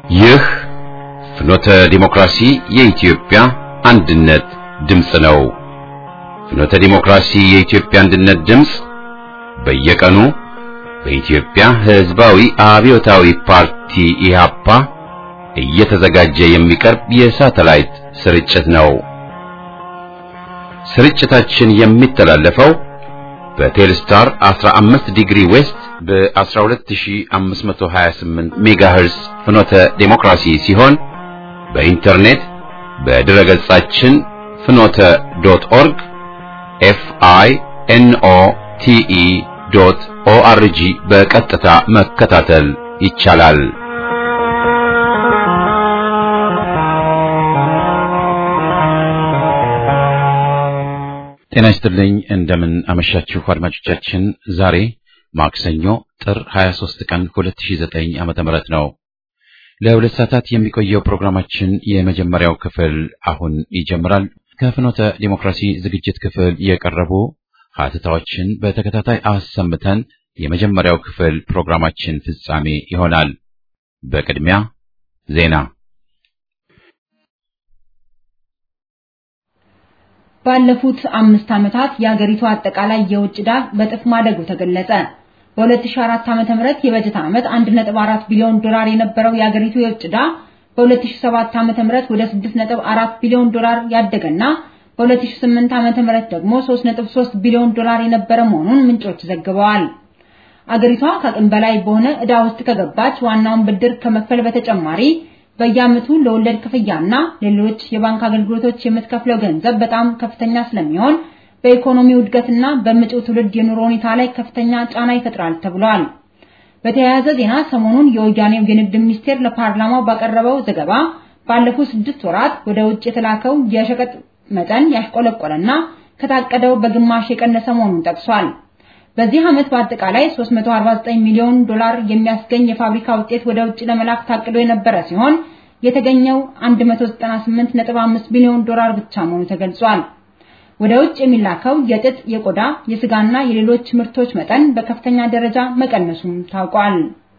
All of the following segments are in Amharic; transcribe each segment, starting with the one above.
ይህ ፍኖተ ዲሞክራሲ የኢትዮጵያ አንድነት ድምፅ ነው። ፍኖተ ዲሞክራሲ የኢትዮጵያ አንድነት ድምፅ በየቀኑ በኢትዮጵያ ሕዝባዊ አብዮታዊ ፓርቲ ኢህአፓ እየተዘጋጀ የሚቀርብ የሳተላይት ስርጭት ነው። ስርጭታችን የሚተላለፈው በቴልስታር 15 ዲግሪ ዌስት በ12528 ሜጋሄርስ ፍኖተ ዴሞክራሲ ሲሆን በኢንተርኔት በድረ ገጻችን ፍኖተ ዶት ኦርግ ኤፍ አይ ኤን ኦ ቲ ኢ ዶት ኦ አር ጂ በቀጥታ መከታተል ይቻላል። ጤና ይስጥልኝ። እንደምን አመሻችሁ አድማጮቻችን። ዛሬ ማክሰኞ ጥር 23 ቀን 2009 ዓመተ ምህረት ነው። ለሁለት ሰዓታት የሚቆየው ፕሮግራማችን የመጀመሪያው ክፍል አሁን ይጀምራል። ከፍኖተ ዲሞክራሲ ዝግጅት ክፍል የቀረቡ ሀተታዎችን በተከታታይ አሰምተን የመጀመሪያው ክፍል ፕሮግራማችን ፍጻሜ ይሆናል። በቅድሚያ ዜና ባለፉት አምስት ዓመታት የሀገሪቱ አጠቃላይ የውጭ ዕዳ በጥፍ ማደጉ ተገለጸ። በ2004 ዓ.ም የበጀት ዓመት 1.4 ቢሊዮን ዶላር የነበረው የሀገሪቱ የውጭ ዕዳ በ2007 ዓ.ም ወደ 6.4 ቢሊዮን ዶላር ያደገና በ2008 ዓ.ም ደግሞ 3.3 ቢሊዮን ዶላር የነበረ መሆኑን ምንጮች ዘግበዋል። አገሪቷ ከአቅም በላይ በሆነ ዕዳ ውስጥ ከገባች ዋናውን ብድር ከመክፈል በተጨማሪ በየዓመቱ ለወለድ ክፍያና ሌሎች የባንክ አገልግሎቶች የምትከፍለው ገንዘብ በጣም ከፍተኛ ስለሚሆን በኢኮኖሚው እድገትና በመጪው ትውልድ የኑሮ ሁኔታ ላይ ከፍተኛ ጫና ይፈጥራል ተብሏል። በተያያዘ ዜና ሰሞኑን የወያኔው የንግድ ሚኒስቴር ለፓርላማው ባቀረበው ዘገባ ባለፉት ስድስት ወራት ወደ ውጭ የተላከው የሸቀጥ መጠን ያሽቆለቆለና ከታቀደው በግማሽ የቀነሰ መሆኑን ጠቅሷል። በዚህ ዓመት በአጠቃላይ 349 ሚሊዮን ዶላር የሚያስገኝ የፋብሪካ ውጤት ወደ ውጭ ለመላክ ታቅዶ የነበረ ሲሆን የተገኘው 198.5 ሚሊዮን ዶላር ብቻ መሆኑ ተገልጿል። ወደ ውጭ የሚላከው የጥጥ፣ የቆዳ፣ የስጋና የሌሎች ምርቶች መጠን በከፍተኛ ደረጃ መቀነሱም ታውቋል።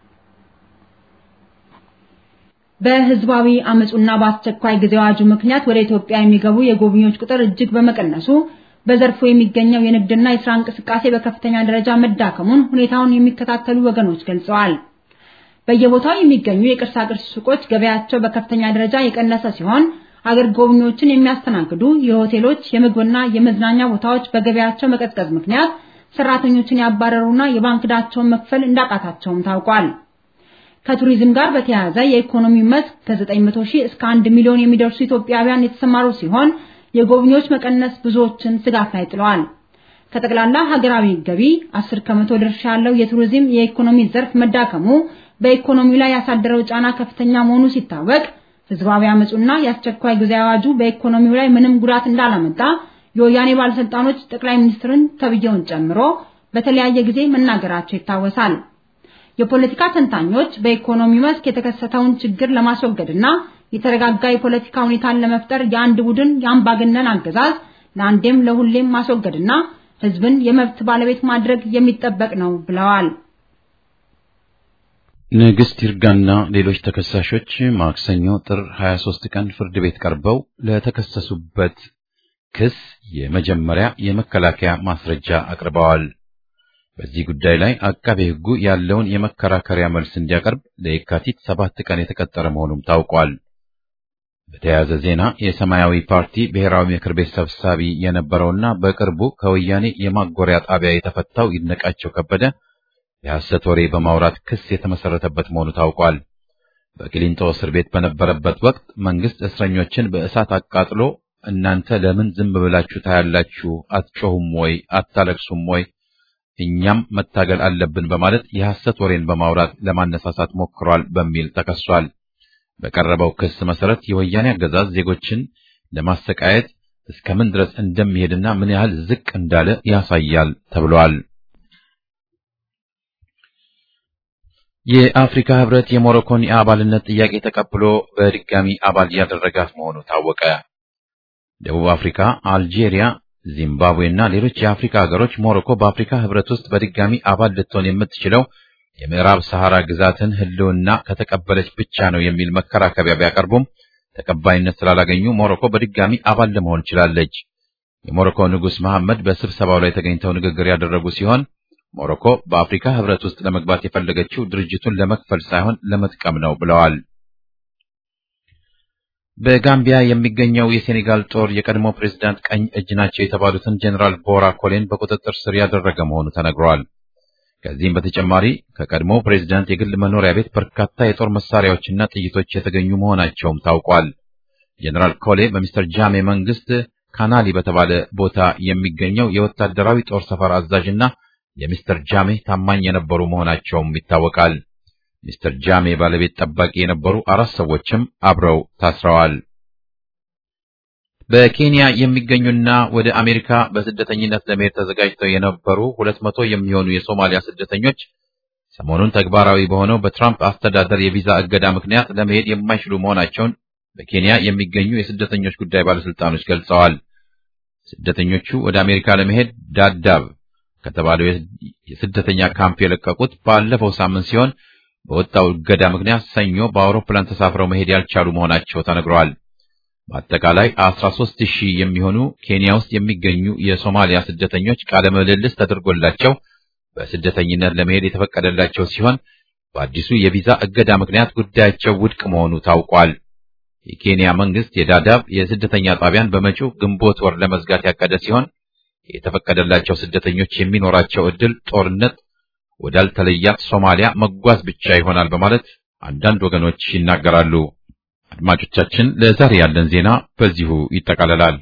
በህዝባዊ አመጹና በአስቸኳይ ጊዜ አዋጁ ምክንያት ወደ ኢትዮጵያ የሚገቡ የጎብኚዎች ቁጥር እጅግ በመቀነሱ በዘርፉ የሚገኘው የንግድና የስራ እንቅስቃሴ በከፍተኛ ደረጃ መዳከሙን ሁኔታውን የሚከታተሉ ወገኖች ገልጸዋል። በየቦታው የሚገኙ የቅርሳቅርስ ሱቆች ገበያቸው በከፍተኛ ደረጃ የቀነሰ ሲሆን አገር ጎብኚዎችን የሚያስተናግዱ የሆቴሎች የምግብና የመዝናኛ ቦታዎች በገበያቸው መቀዝቀዝ ምክንያት ሰራተኞችን ያባረሩና የባንክ ዕዳቸውን መክፈል እንዳቃታቸውም ታውቋል። ከቱሪዝም ጋር በተያያዘ የኢኮኖሚ መስክ ከ900 ሺህ እስከ 1 ሚሊዮን የሚደርሱ ኢትዮጵያውያን የተሰማሩ ሲሆን የጎብኚዎች መቀነስ ብዙዎችን ስጋት ላይ ጥለዋል። ከጠቅላላ ሀገራዊ ገቢ 10 ከመቶ ድርሻ ያለው የቱሪዝም የኢኮኖሚ ዘርፍ መዳከሙ በኢኮኖሚው ላይ ያሳደረው ጫና ከፍተኛ መሆኑ ሲታወቅ ህዝባዊ አመጹና የአስቸኳይ ጊዜ አዋጁ በኢኮኖሚው ላይ ምንም ጉዳት እንዳላመጣ የወያኔ ባለስልጣኖች ጠቅላይ ሚኒስትርን ተብየውን ጨምሮ በተለያየ ጊዜ መናገራቸው ይታወሳል። የፖለቲካ ተንታኞች በኢኮኖሚ መስክ የተከሰተውን ችግር ለማስወገድና የተረጋጋ የፖለቲካ ሁኔታን ለመፍጠር የአንድ ቡድን የአምባገነን አገዛዝ ለአንዴም ለሁሌም ማስወገድና ህዝብን የመብት ባለቤት ማድረግ የሚጠበቅ ነው ብለዋል። ንግሥት ይርጋና ሌሎች ተከሳሾች ማክሰኞ ጥር 23 ቀን ፍርድ ቤት ቀርበው ለተከሰሱበት ክስ የመጀመሪያ የመከላከያ ማስረጃ አቅርበዋል። በዚህ ጉዳይ ላይ አቃቤ ሕጉ ያለውን የመከራከሪያ መልስ እንዲያቀርብ ለየካቲት ሰባት ቀን የተቀጠረ መሆኑም ታውቋል። በተያያዘ ዜና የሰማያዊ ፓርቲ ብሔራዊ ምክር ቤት ሰብሳቢ የነበረውና በቅርቡ ከወያኔ የማጎሪያ ጣቢያ የተፈታው ይድነቃቸው ከበደ የሐሰት ወሬ በማውራት ክስ የተመሰረተበት መሆኑ ታውቋል። በቂሊንጦ እስር ቤት በነበረበት ወቅት መንግስት እስረኞችን በእሳት አቃጥሎ እናንተ ለምን ዝም ብላችሁ ታያላችሁ? አትጮሁም ወይ? አታለቅሱም ወይ? እኛም መታገል አለብን በማለት የሐሰት ወሬን በማውራት ለማነሳሳት ሞክሯል በሚል ተከሷል። በቀረበው ክስ መሰረት የወያኔ አገዛዝ ዜጎችን ለማሰቃየት እስከምን ድረስ እንደሚሄድና ምን ያህል ዝቅ እንዳለ ያሳያል ተብሏል። የአፍሪካ ህብረት የሞሮኮን የአባልነት ጥያቄ ተቀብሎ በድጋሚ አባል ያደረጋት መሆኑ ታወቀ። ደቡብ አፍሪካ፣ አልጄሪያ፣ ዚምባብዌ እና ሌሎች የአፍሪካ ሀገሮች ሞሮኮ በአፍሪካ ህብረት ውስጥ በድጋሚ አባል ልትሆን የምትችለው የምዕራብ ሰሐራ ግዛትን ሕልውና ከተቀበለች ብቻ ነው የሚል መከራከሪያ ቢያቀርቡም ተቀባይነት ስላላገኙ ሞሮኮ በድጋሚ አባል ለመሆን ችላለች። የሞሮኮ ንጉሥ መሐመድ በስብሰባው ላይ ተገኝተው ንግግር ያደረጉ ሲሆን ሞሮኮ በአፍሪካ ሕብረት ውስጥ ለመግባት የፈለገችው ድርጅቱን ለመክፈል ሳይሆን ለመጥቀም ነው ብለዋል። በጋምቢያ የሚገኘው የሴኔጋል ጦር የቀድሞ ፕሬዝዳንት ቀኝ እጅ ናቸው የተባሉትን ጀኔራል ቦራ ኮሌን በቁጥጥር ስር ያደረገ መሆኑ ተነግሯል። ከዚህም በተጨማሪ ከቀድሞ ፕሬዝዳንት የግል መኖሪያ ቤት በርካታ የጦር መሳሪያዎችና ጥይቶች የተገኙ መሆናቸውም ታውቋል። ጀኔራል ኮሌ በሚስተር ጃሜ መንግስት ካናሊ በተባለ ቦታ የሚገኘው የወታደራዊ ጦር ሰፈር አዛዥና የሚስተር ጃሜ ታማኝ የነበሩ መሆናቸውም ይታወቃል። ሚስተር ጃሜ ባለቤት ጠባቂ የነበሩ አራት ሰዎችም አብረው ታስረዋል። በኬንያ የሚገኙና ወደ አሜሪካ በስደተኝነት ለመሄድ ተዘጋጅተው የነበሩ ሁለት መቶ የሚሆኑ የሶማሊያ ስደተኞች ሰሞኑን ተግባራዊ በሆነው በትራምፕ አስተዳደር የቪዛ እገዳ ምክንያት ለመሄድ የማይችሉ መሆናቸውን በኬንያ የሚገኙ የስደተኞች ጉዳይ ባለስልጣኖች ገልጸዋል። ስደተኞቹ ወደ አሜሪካ ለመሄድ ዳዳብ ከተባለው የስደተኛ ካምፕ የለቀቁት ባለፈው ሳምንት ሲሆን በወጣው እገዳ ምክንያት ሰኞ በአውሮፕላን ተሳፍረው መሄድ ያልቻሉ መሆናቸው ተነግረዋል። በአጠቃላይ 13 ሺህ የሚሆኑ ኬንያ ውስጥ የሚገኙ የሶማሊያ ስደተኞች ቃለ ምልልስ ተደርጎላቸው በስደተኝነት ለመሄድ የተፈቀደላቸው ሲሆን በአዲሱ የቪዛ እገዳ ምክንያት ጉዳያቸው ውድቅ መሆኑ ታውቋል። የኬንያ መንግስት የዳዳብ የስደተኛ ጣቢያን በመጪው ግንቦት ወር ለመዝጋት ያቀደ ሲሆን የተፈቀደላቸው ስደተኞች የሚኖራቸው ዕድል ጦርነት ወዳልተለያት ሶማሊያ መጓዝ ብቻ ይሆናል በማለት አንዳንድ ወገኖች ይናገራሉ። አድማጮቻችን፣ ለዛሬ ያለን ዜና በዚሁ ይጠቃለላል።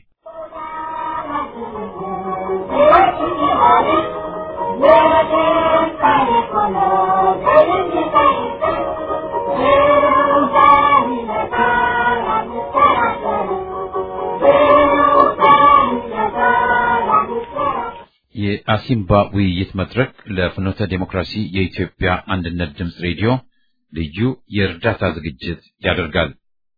የአሲምባ ውይይት መድረክ ለፍኖተ ዴሞክራሲ የኢትዮጵያ አንድነት ድምፅ ሬዲዮ ልዩ የእርዳታ ዝግጅት ያደርጋል።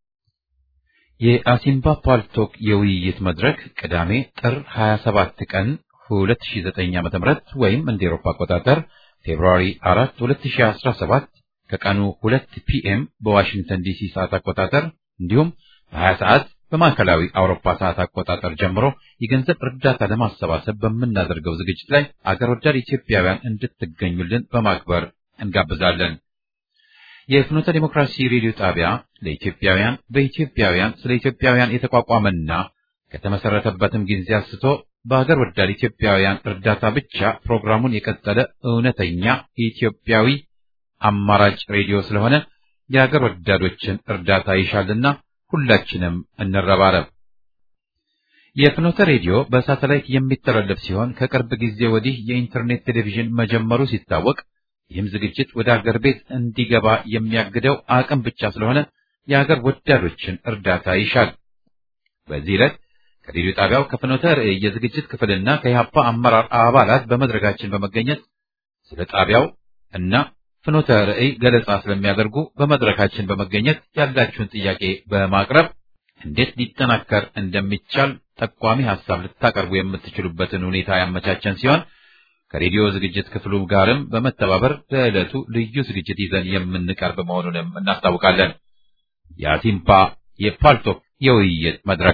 የአሲምባ ፓልቶክ የውይይት መድረክ ቅዳሜ ጥር 27 ቀን 2009 ዓ.ም ወይም እንደ ኤሮፓ አቆጣጠር ፌብሩዋሪ 4 2017 ከቀኑ 2 ፒኤም በዋሽንግተን ዲሲ ሰዓት አቆጣጠር እንዲሁም በ20 ሰዓት በማዕከላዊ አውሮፓ ሰዓት አቆጣጠር ጀምሮ የገንዘብ እርዳታ ለማሰባሰብ በምናደርገው ዝግጅት ላይ አገር ወዳድ ኢትዮጵያውያን እንድትገኙልን በማክበር እንጋብዛለን። የፍኖተ ዲሞክራሲ ሬዲዮ ጣቢያ ለኢትዮጵያውያን በኢትዮጵያውያን ስለ ኢትዮጵያውያን የተቋቋመና ከተመሰረተበትም ጊዜ አንስቶ በአገር ወዳድ ኢትዮጵያውያን እርዳታ ብቻ ፕሮግራሙን የቀጠለ እውነተኛ ኢትዮጵያዊ አማራጭ ሬዲዮ ስለሆነ የአገር ወዳዶችን እርዳታ ይሻልና ሁላችንም እንረባረብ። የፍኖተ ሬዲዮ በሳተላይት የሚተላለፍ ሲሆን ከቅርብ ጊዜ ወዲህ የኢንተርኔት ቴሌቪዥን መጀመሩ ሲታወቅ ይህም ዝግጅት ወደ አገር ቤት እንዲገባ የሚያግደው አቅም ብቻ ስለሆነ የአገር ወዳዶችን እርዳታ ይሻል። በዚህ ዕለት ከሬዲዮ ጣቢያው ከፍኖተ ርዕይ የዝግጅት ክፍልና ከኢህአፓ አመራር አባላት በመድረካችን በመገኘት ስለ ጣቢያው እና ፍኖተ ርዕይ ገለጻ ስለሚያደርጉ በመድረካችን በመገኘት ያላችሁን ጥያቄ በማቅረብ እንዴት ሊጠናከር እንደሚቻል ጠቋሚ ሐሳብ ልታቀርቡ የምትችሉበትን ሁኔታ ያመቻቸን ሲሆን ከሬዲዮ ዝግጅት ክፍሉ ጋርም በመተባበር ለዕለቱ ልዩ ዝግጅት ይዘን የምንቀርብ መሆኑንም እናስታውቃለን። የአሲምፓ የፓልቶክ የውይይት መድረክ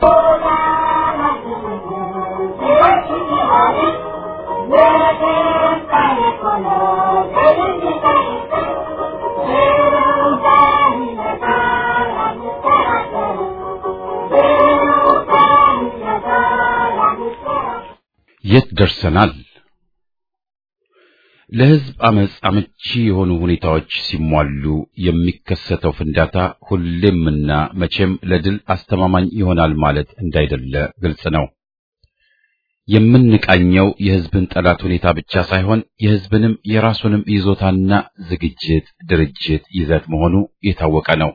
የት ደርሰናል? ለሕዝብ አመጽ አመቺ የሆኑ ሁኔታዎች ሲሟሉ የሚከሰተው ፍንዳታ ሁሌምና መቼም ለድል አስተማማኝ ይሆናል ማለት እንዳይደለ ግልጽ ነው። የምንቃኘው የሕዝብን ጠላት ሁኔታ ብቻ ሳይሆን የሕዝብንም የራሱንም ይዞታና ዝግጅት፣ ድርጅት፣ ይዘት መሆኑ የታወቀ ነው።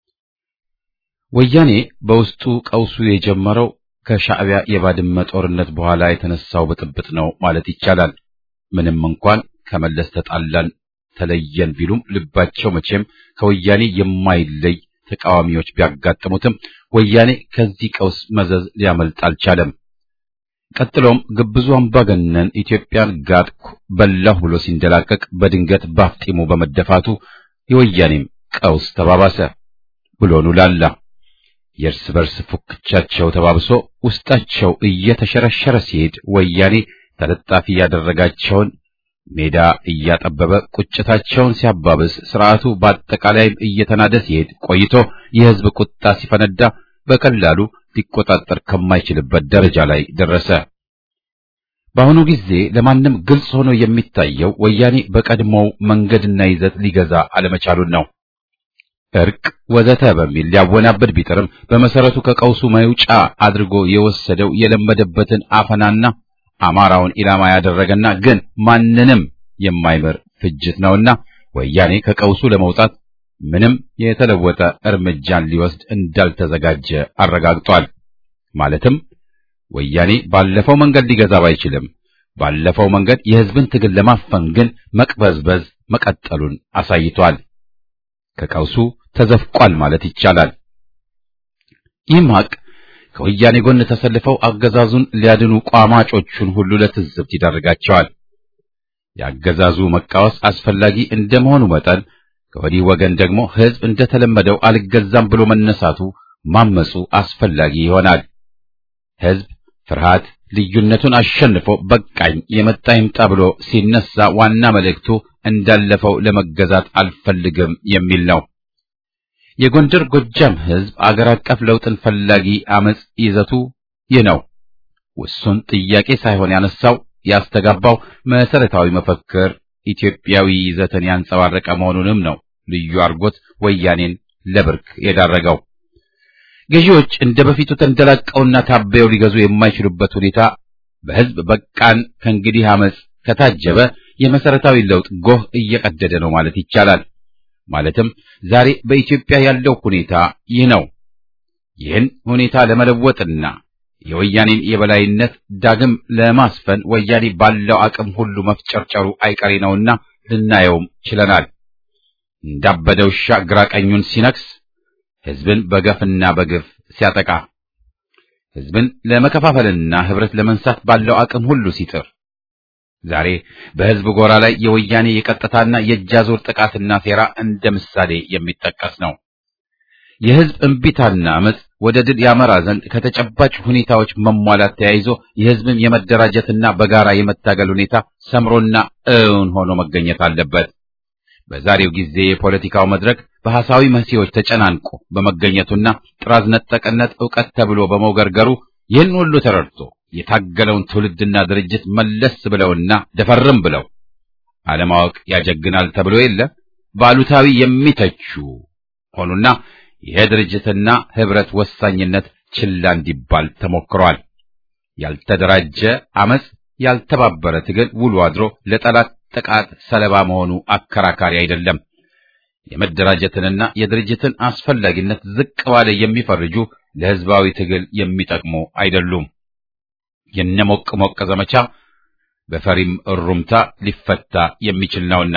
ወያኔ በውስጡ ቀውሱ የጀመረው ከሻዕቢያ የባድመ ጦርነት በኋላ የተነሳው ብጥብጥ ነው ማለት ይቻላል። ምንም እንኳን ከመለስ ተጣላን ተለየን ቢሉም ልባቸው መቼም ከወያኔ የማይለይ ተቃዋሚዎች ቢያጋጥሙትም ወያኔ ከዚህ ቀውስ መዘዝ ሊያመልጥ አልቻለም። ቀጥሎም ግብዙ አምባገነን ኢትዮጵያን ጋጥኩ በላሁ ብሎ ሲንደላቀቅ በድንገት ባፍጢሙ በመደፋቱ የወያኔም ቀውስ ተባባሰ ብሎኑ ላላ። የእርስ በርስ ፉክቻቸው ተባብሶ ውስጣቸው እየተሸረሸረ ሲሄድ ወያኔ ተለጣፊ ያደረጋቸውን ሜዳ እያጠበበ ቁጭታቸውን ሲያባብስ ስርዓቱ በአጠቃላይም እየተናደ ሲሄድ ቆይቶ የሕዝብ ቁጣ ሲፈነዳ በቀላሉ ሊቆጣጠር ከማይችልበት ደረጃ ላይ ደረሰ። በአሁኑ ጊዜ ለማንም ግልጽ ሆኖ የሚታየው ወያኔ በቀድሞው መንገድና ይዘት ሊገዛ አለመቻሉን ነው። እርቅ ወዘተ በሚል ሊያወናበድ ቢጥርም በመሰረቱ ከቀውሱ መውጫ አድርጎ የወሰደው የለመደበትን አፈናና አማራውን ኢላማ ያደረገና ግን ማንንም የማይምር ፍጅት ነውና ወያኔ ከቀውሱ ለመውጣት ምንም የተለወጠ እርምጃን ሊወስድ እንዳልተዘጋጀ አረጋግጧል። ማለትም ወያኔ ባለፈው መንገድ ሊገዛ ባይችልም ባለፈው መንገድ የሕዝብን ትግል ለማፈን ግን መቅበዝበዝ መቀጠሉን አሳይቷል። ከቀውሱ ተዘፍቋል ማለት ይቻላል። ይህም ሀቅ ከወያኔ ጎን ተሰልፈው አገዛዙን ሊያድኑ ቋማጮቹን ሁሉ ለትዝብት ይዳርጋቸዋል። የአገዛዙ መቃወስ አስፈላጊ እንደመሆኑ መጠን ከወዲህ ወገን ደግሞ ሕዝብ እንደተለመደው አልገዛም ብሎ መነሳቱ ማመጹ አስፈላጊ ይሆናል። ሕዝብ ፍርሃት ልዩነቱን አሸንፎ በቃኝ የመጣ ይምጣ ብሎ ሲነሳ ዋና መልእክቱ እንዳለፈው ለመገዛት አልፈልግም የሚል ነው። የጎንደር ጎጃም ሕዝብ አገር አቀፍ ለውጥን ፈላጊ አመጽ ይዘቱ ይህ ነው። ውሱን ጥያቄ ሳይሆን ያነሳው ያስተጋባው መሰረታዊ መፈክር ኢትዮጵያዊ ይዘትን ያንጸባረቀ መሆኑንም ነው ልዩ አርጎት ወያኔን ለብርክ የዳረገው። ገዢዎች እንደ በፊቱ ተንደላቀውና ታበየው ሊገዙ የማይችሉበት ሁኔታ በሕዝብ በቃን ከእንግዲህ አመጽ ከታጀበ የመሰረታዊ ለውጥ ጎህ እየቀደደ ነው ማለት ይቻላል። ማለትም ዛሬ በኢትዮጵያ ያለው ሁኔታ ይህ ነው። ይህን ሁኔታ ለመለወጥና የወያኔን የበላይነት ዳግም ለማስፈን ወያኔ ባለው አቅም ሁሉ መፍጨርጨሩ አይቀሬ ነውና ልናየውም ችለናል። እንዳበደ ውሻ ግራ ቀኙን ሲነክስ፣ ሕዝብን በገፍና በግፍ ሲያጠቃ፣ ሕዝብን ለመከፋፈልና ህብረት ለመንሳት ባለው አቅም ሁሉ ሲጥር ዛሬ በሕዝብ ጎራ ላይ የወያኔ የቀጥታና የእጃዞር ጥቃትና ሴራ እንደ ምሳሌ የሚጠቀስ ነው። የሕዝብ እምቢታና አመጽ ወደ ድል ያመራ ዘንድ ከተጨባጭ ሁኔታዎች መሟላት ተያይዞ የሕዝብን የመደራጀትና በጋራ የመታገል ሁኔታ ሰምሮና እውን ሆኖ መገኘት አለበት። በዛሬው ጊዜ የፖለቲካው መድረክ በሐሳዊ መሲዎች ተጨናንቆ በመገኘቱና ጥራዝ ነጠቅነት ዕውቀት ተብሎ በመውገርገሩ ይህን ሁሉ ተረድቶ የታገለውን ትውልድና ድርጅት መለስ ብለውና ደፈርም ብለው አለማወቅ ያጀግናል ተብሎ የለ ባሉታዊ የሚተቹ ሆኑና የድርጅትና ህብረት ወሳኝነት ችላ እንዲባል ተሞክሯል። ያልተደራጀ አመጽ፣ ያልተባበረ ትግል ውሎ አድሮ ለጠላት ጥቃት ሰለባ መሆኑ አከራካሪ አይደለም። የመደራጀትንና የድርጅትን አስፈላጊነት ዝቅ ባለ የሚፈርጁ ለህዝባዊ ትግል የሚጠቅሙ አይደሉም። የነሞቅ ሞቅ ዘመቻ በፈሪም እሩምታ ሊፈታ የሚችል ነውና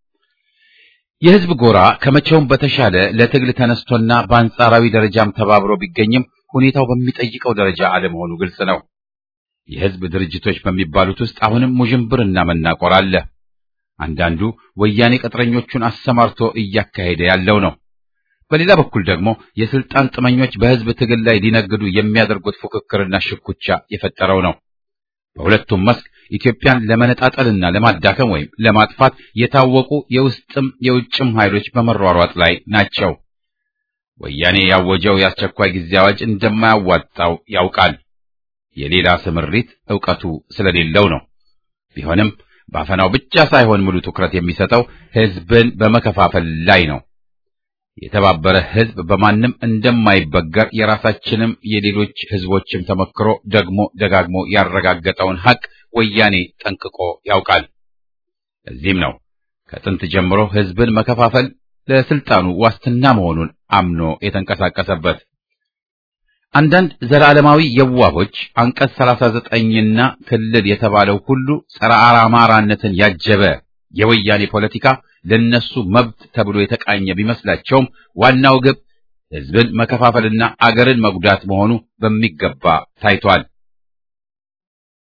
የህዝብ ጎራ ከመቼውም በተሻለ ለትግል ተነስቶና በአንጻራዊ ደረጃም ተባብሮ ቢገኝም ሁኔታው በሚጠይቀው ደረጃ አለመሆኑ ግልጽ ነው። የህዝብ ድርጅቶች በሚባሉት ውስጥ አሁንም ሙዥንብርና መናቆር አለ። አንዳንዱ ወያኔ ቅጥረኞቹን አሰማርቶ እያካሄደ ያለው ነው። በሌላ በኩል ደግሞ የስልጣን ጥመኞች በህዝብ ትግል ላይ ሊነግዱ የሚያደርጉት ፉክክርና ሽኩቻ የፈጠረው ነው። በሁለቱም መስክ ኢትዮጵያን ለመነጣጠልና ለማዳከም ወይም ለማጥፋት የታወቁ የውስጥም የውጭም ኃይሎች በመሯሯጥ ላይ ናቸው። ወያኔ ያወጀው የአስቸኳይ ጊዜ አዋጅ እንደማያዋጣው ያውቃል። የሌላ ስምሪት ዕውቀቱ ስለሌለው ነው። ቢሆንም ባፈናው ብቻ ሳይሆን ሙሉ ትኩረት የሚሰጠው ህዝብን በመከፋፈል ላይ ነው። የተባበረ ህዝብ በማንም እንደማይበገር የራሳችንም የሌሎች ህዝቦችም ተመክሮ ደግሞ ደጋግሞ ያረጋገጠውን ሐቅ ወያኔ ጠንቅቆ ያውቃል። እዚህም ነው ከጥንት ጀምሮ ህዝብን መከፋፈል ለስልጣኑ ዋስትና መሆኑን አምኖ የተንቀሳቀሰበት። አንዳንድ ዘላለማዊ የዋሆች አንቀጽ 39ና ክልል የተባለው ሁሉ ጸረ አማራነትን ያጀበ የወያኔ ፖለቲካ ለነሱ መብት ተብሎ የተቃኘ ቢመስላቸውም ዋናው ግብ ህዝብን መከፋፈልና አገርን መጉዳት መሆኑ በሚገባ ታይቷል።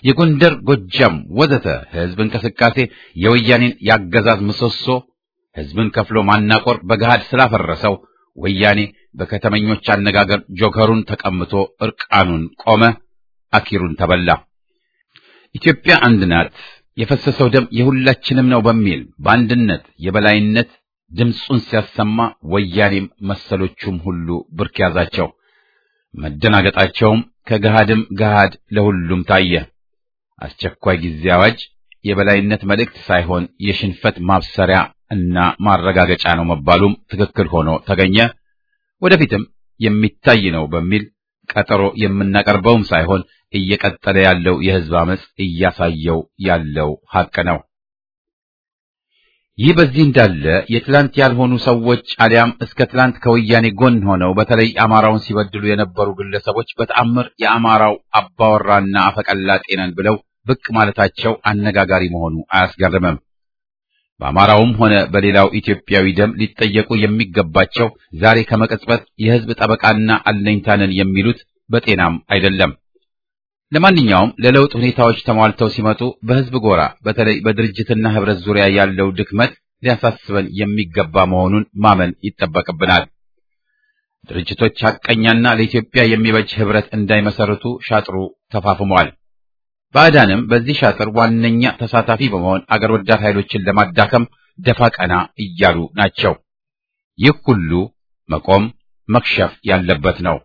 የጎንደር፣ ጎጃም ወዘተ ሕዝብ እንቅስቃሴ የወያኔን ያገዛዝ ምሰሶ ሕዝብን ከፍሎ ማናቆር በገሃድ ስላፈረሰው ወያኔ በከተመኞች አነጋገር ጆከሩን ተቀምቶ እርቃኑን ቆመ፣ አኪሩን ተበላ። ኢትዮጵያ አንድ ናት፣ የፈሰሰው ደም የሁላችንም ነው በሚል በአንድነት የበላይነት ድምፁን ሲያሰማ ወያኔም መሰሎቹም ሁሉ ብርክ ያዛቸው። መደናገጣቸውም ከገሃድም ገሃድ ለሁሉም ታየ። አስቸኳይ ጊዜ አዋጅ የበላይነት መልእክት ሳይሆን የሽንፈት ማብሰሪያ እና ማረጋገጫ ነው መባሉም ትክክል ሆኖ ተገኘ። ወደፊትም የሚታይ ነው በሚል ቀጠሮ የምናቀርበውም ሳይሆን እየቀጠለ ያለው የሕዝብ አመጽ እያሳየው ያለው ሐቅ ነው። ይህ በዚህ እንዳለ የትላንት ያልሆኑ ሰዎች አሊያም እስከ ትላንት ከወያኔ ጎን ሆነው በተለይ አማራውን ሲበድሉ የነበሩ ግለሰቦች በተአምር የአማራው አባወራና አፈቀላጤ ነን ብለው ብቅ ማለታቸው አነጋጋሪ መሆኑ አያስገርምም። በአማራውም ሆነ በሌላው ኢትዮጵያዊ ደም ሊጠየቁ የሚገባቸው ዛሬ ከመቀጽበት የሕዝብ ጠበቃና አለኝታንን የሚሉት በጤናም አይደለም። ለማንኛውም ለለውጥ ሁኔታዎች ተሟልተው ሲመጡ በሕዝብ ጎራ በተለይ በድርጅትና ህብረት ዙሪያ ያለው ድክመት ሊያሳስበን የሚገባ መሆኑን ማመን ይጠበቅብናል። ድርጅቶች ሐቀኛና ለኢትዮጵያ የሚበጅ ህብረት እንዳይመሰርቱ ሻጥሩ ተፋፍሟል። ባዕዳንም በዚህ ሻጥር ዋነኛ ተሳታፊ በመሆን አገር ወዳድ ኃይሎችን ለማዳከም ደፋ ቀና እያሉ ናቸው። ይህ ሁሉ መቆም መክሸፍ ያለበት ነው።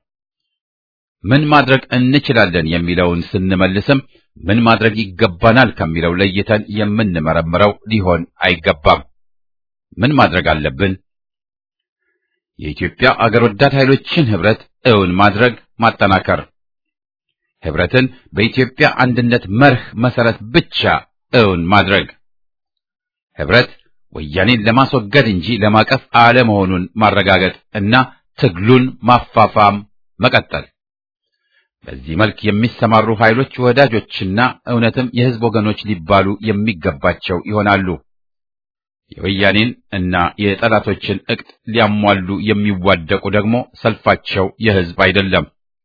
ምን ማድረግ እንችላለን የሚለውን ስንመልስም ምን ማድረግ ይገባናል ከሚለው ለይተን የምንመረምረው ሊሆን አይገባም። ምን ማድረግ አለብን? የኢትዮጵያ አገር ወዳድ ኃይሎችን ህብረት እውን ማድረግ ማጠናከር ህብረትን በኢትዮጵያ አንድነት መርህ መሰረት ብቻ እውን ማድረግ ህብረት ወያኔን ለማስወገድ እንጂ ለማቀፍ አለመሆኑን ማረጋገጥ እና ትግሉን ማፋፋም መቀጠል። በዚህ መልክ የሚሰማሩ ኃይሎች ወዳጆችና እውነትም የህዝብ ወገኖች ሊባሉ የሚገባቸው ይሆናሉ። የወያኔን እና የጠላቶችን እቅድ ሊያሟሉ የሚዋደቁ ደግሞ ሰልፋቸው የህዝብ አይደለም።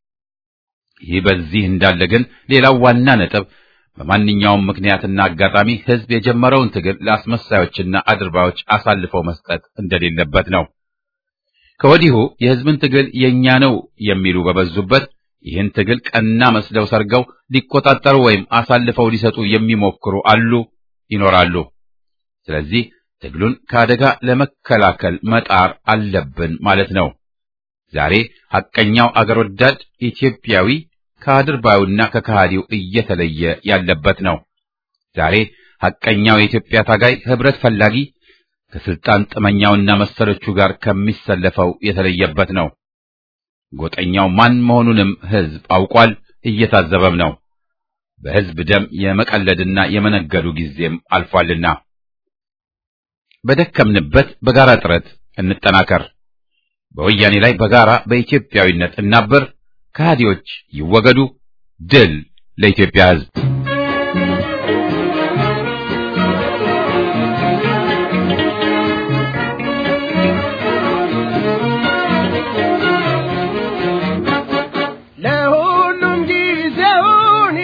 ይህ በዚህ እንዳለ ግን ሌላው ዋና ነጥብ በማንኛውም ምክንያትና አጋጣሚ ህዝብ የጀመረውን ትግል ለአስመሳዮችና አድርባዮች አሳልፈው መስጠት እንደሌለበት ነው። ከወዲሁ የህዝብን ትግል የኛ ነው የሚሉ በበዙበት ይህን ትግል ቀና መስለው ሰርገው ሊቆጣጠሩ ወይም አሳልፈው ሊሰጡ የሚሞክሩ አሉ፣ ይኖራሉ። ስለዚህ ትግሉን ከአደጋ ለመከላከል መጣር አለብን ማለት ነው። ዛሬ ሐቀኛው አገር ወዳድ ኢትዮጵያዊ ከአድርባዩና ከከሃዲው እየተለየ ያለበት ነው። ዛሬ ሐቀኛው የኢትዮጵያ ታጋይ ህብረት ፈላጊ ከስልጣን ጥመኛውና መሰሎቹ ጋር ከሚሰለፈው የተለየበት ነው። ጎጠኛው ማን መሆኑንም ህዝብ አውቋል፣ እየታዘበም ነው። በህዝብ ደም የመቀለድና የመነገዱ ጊዜም አልፏልና በደከምንበት በጋራ ጥረት እንጠናከር። በወያኔ ላይ በጋራ በኢትዮጵያዊነት እናበር። ከሃዲዎች ይወገዱ። ድል ለኢትዮጵያ ህዝብ! ለሁሉም ጊዜውን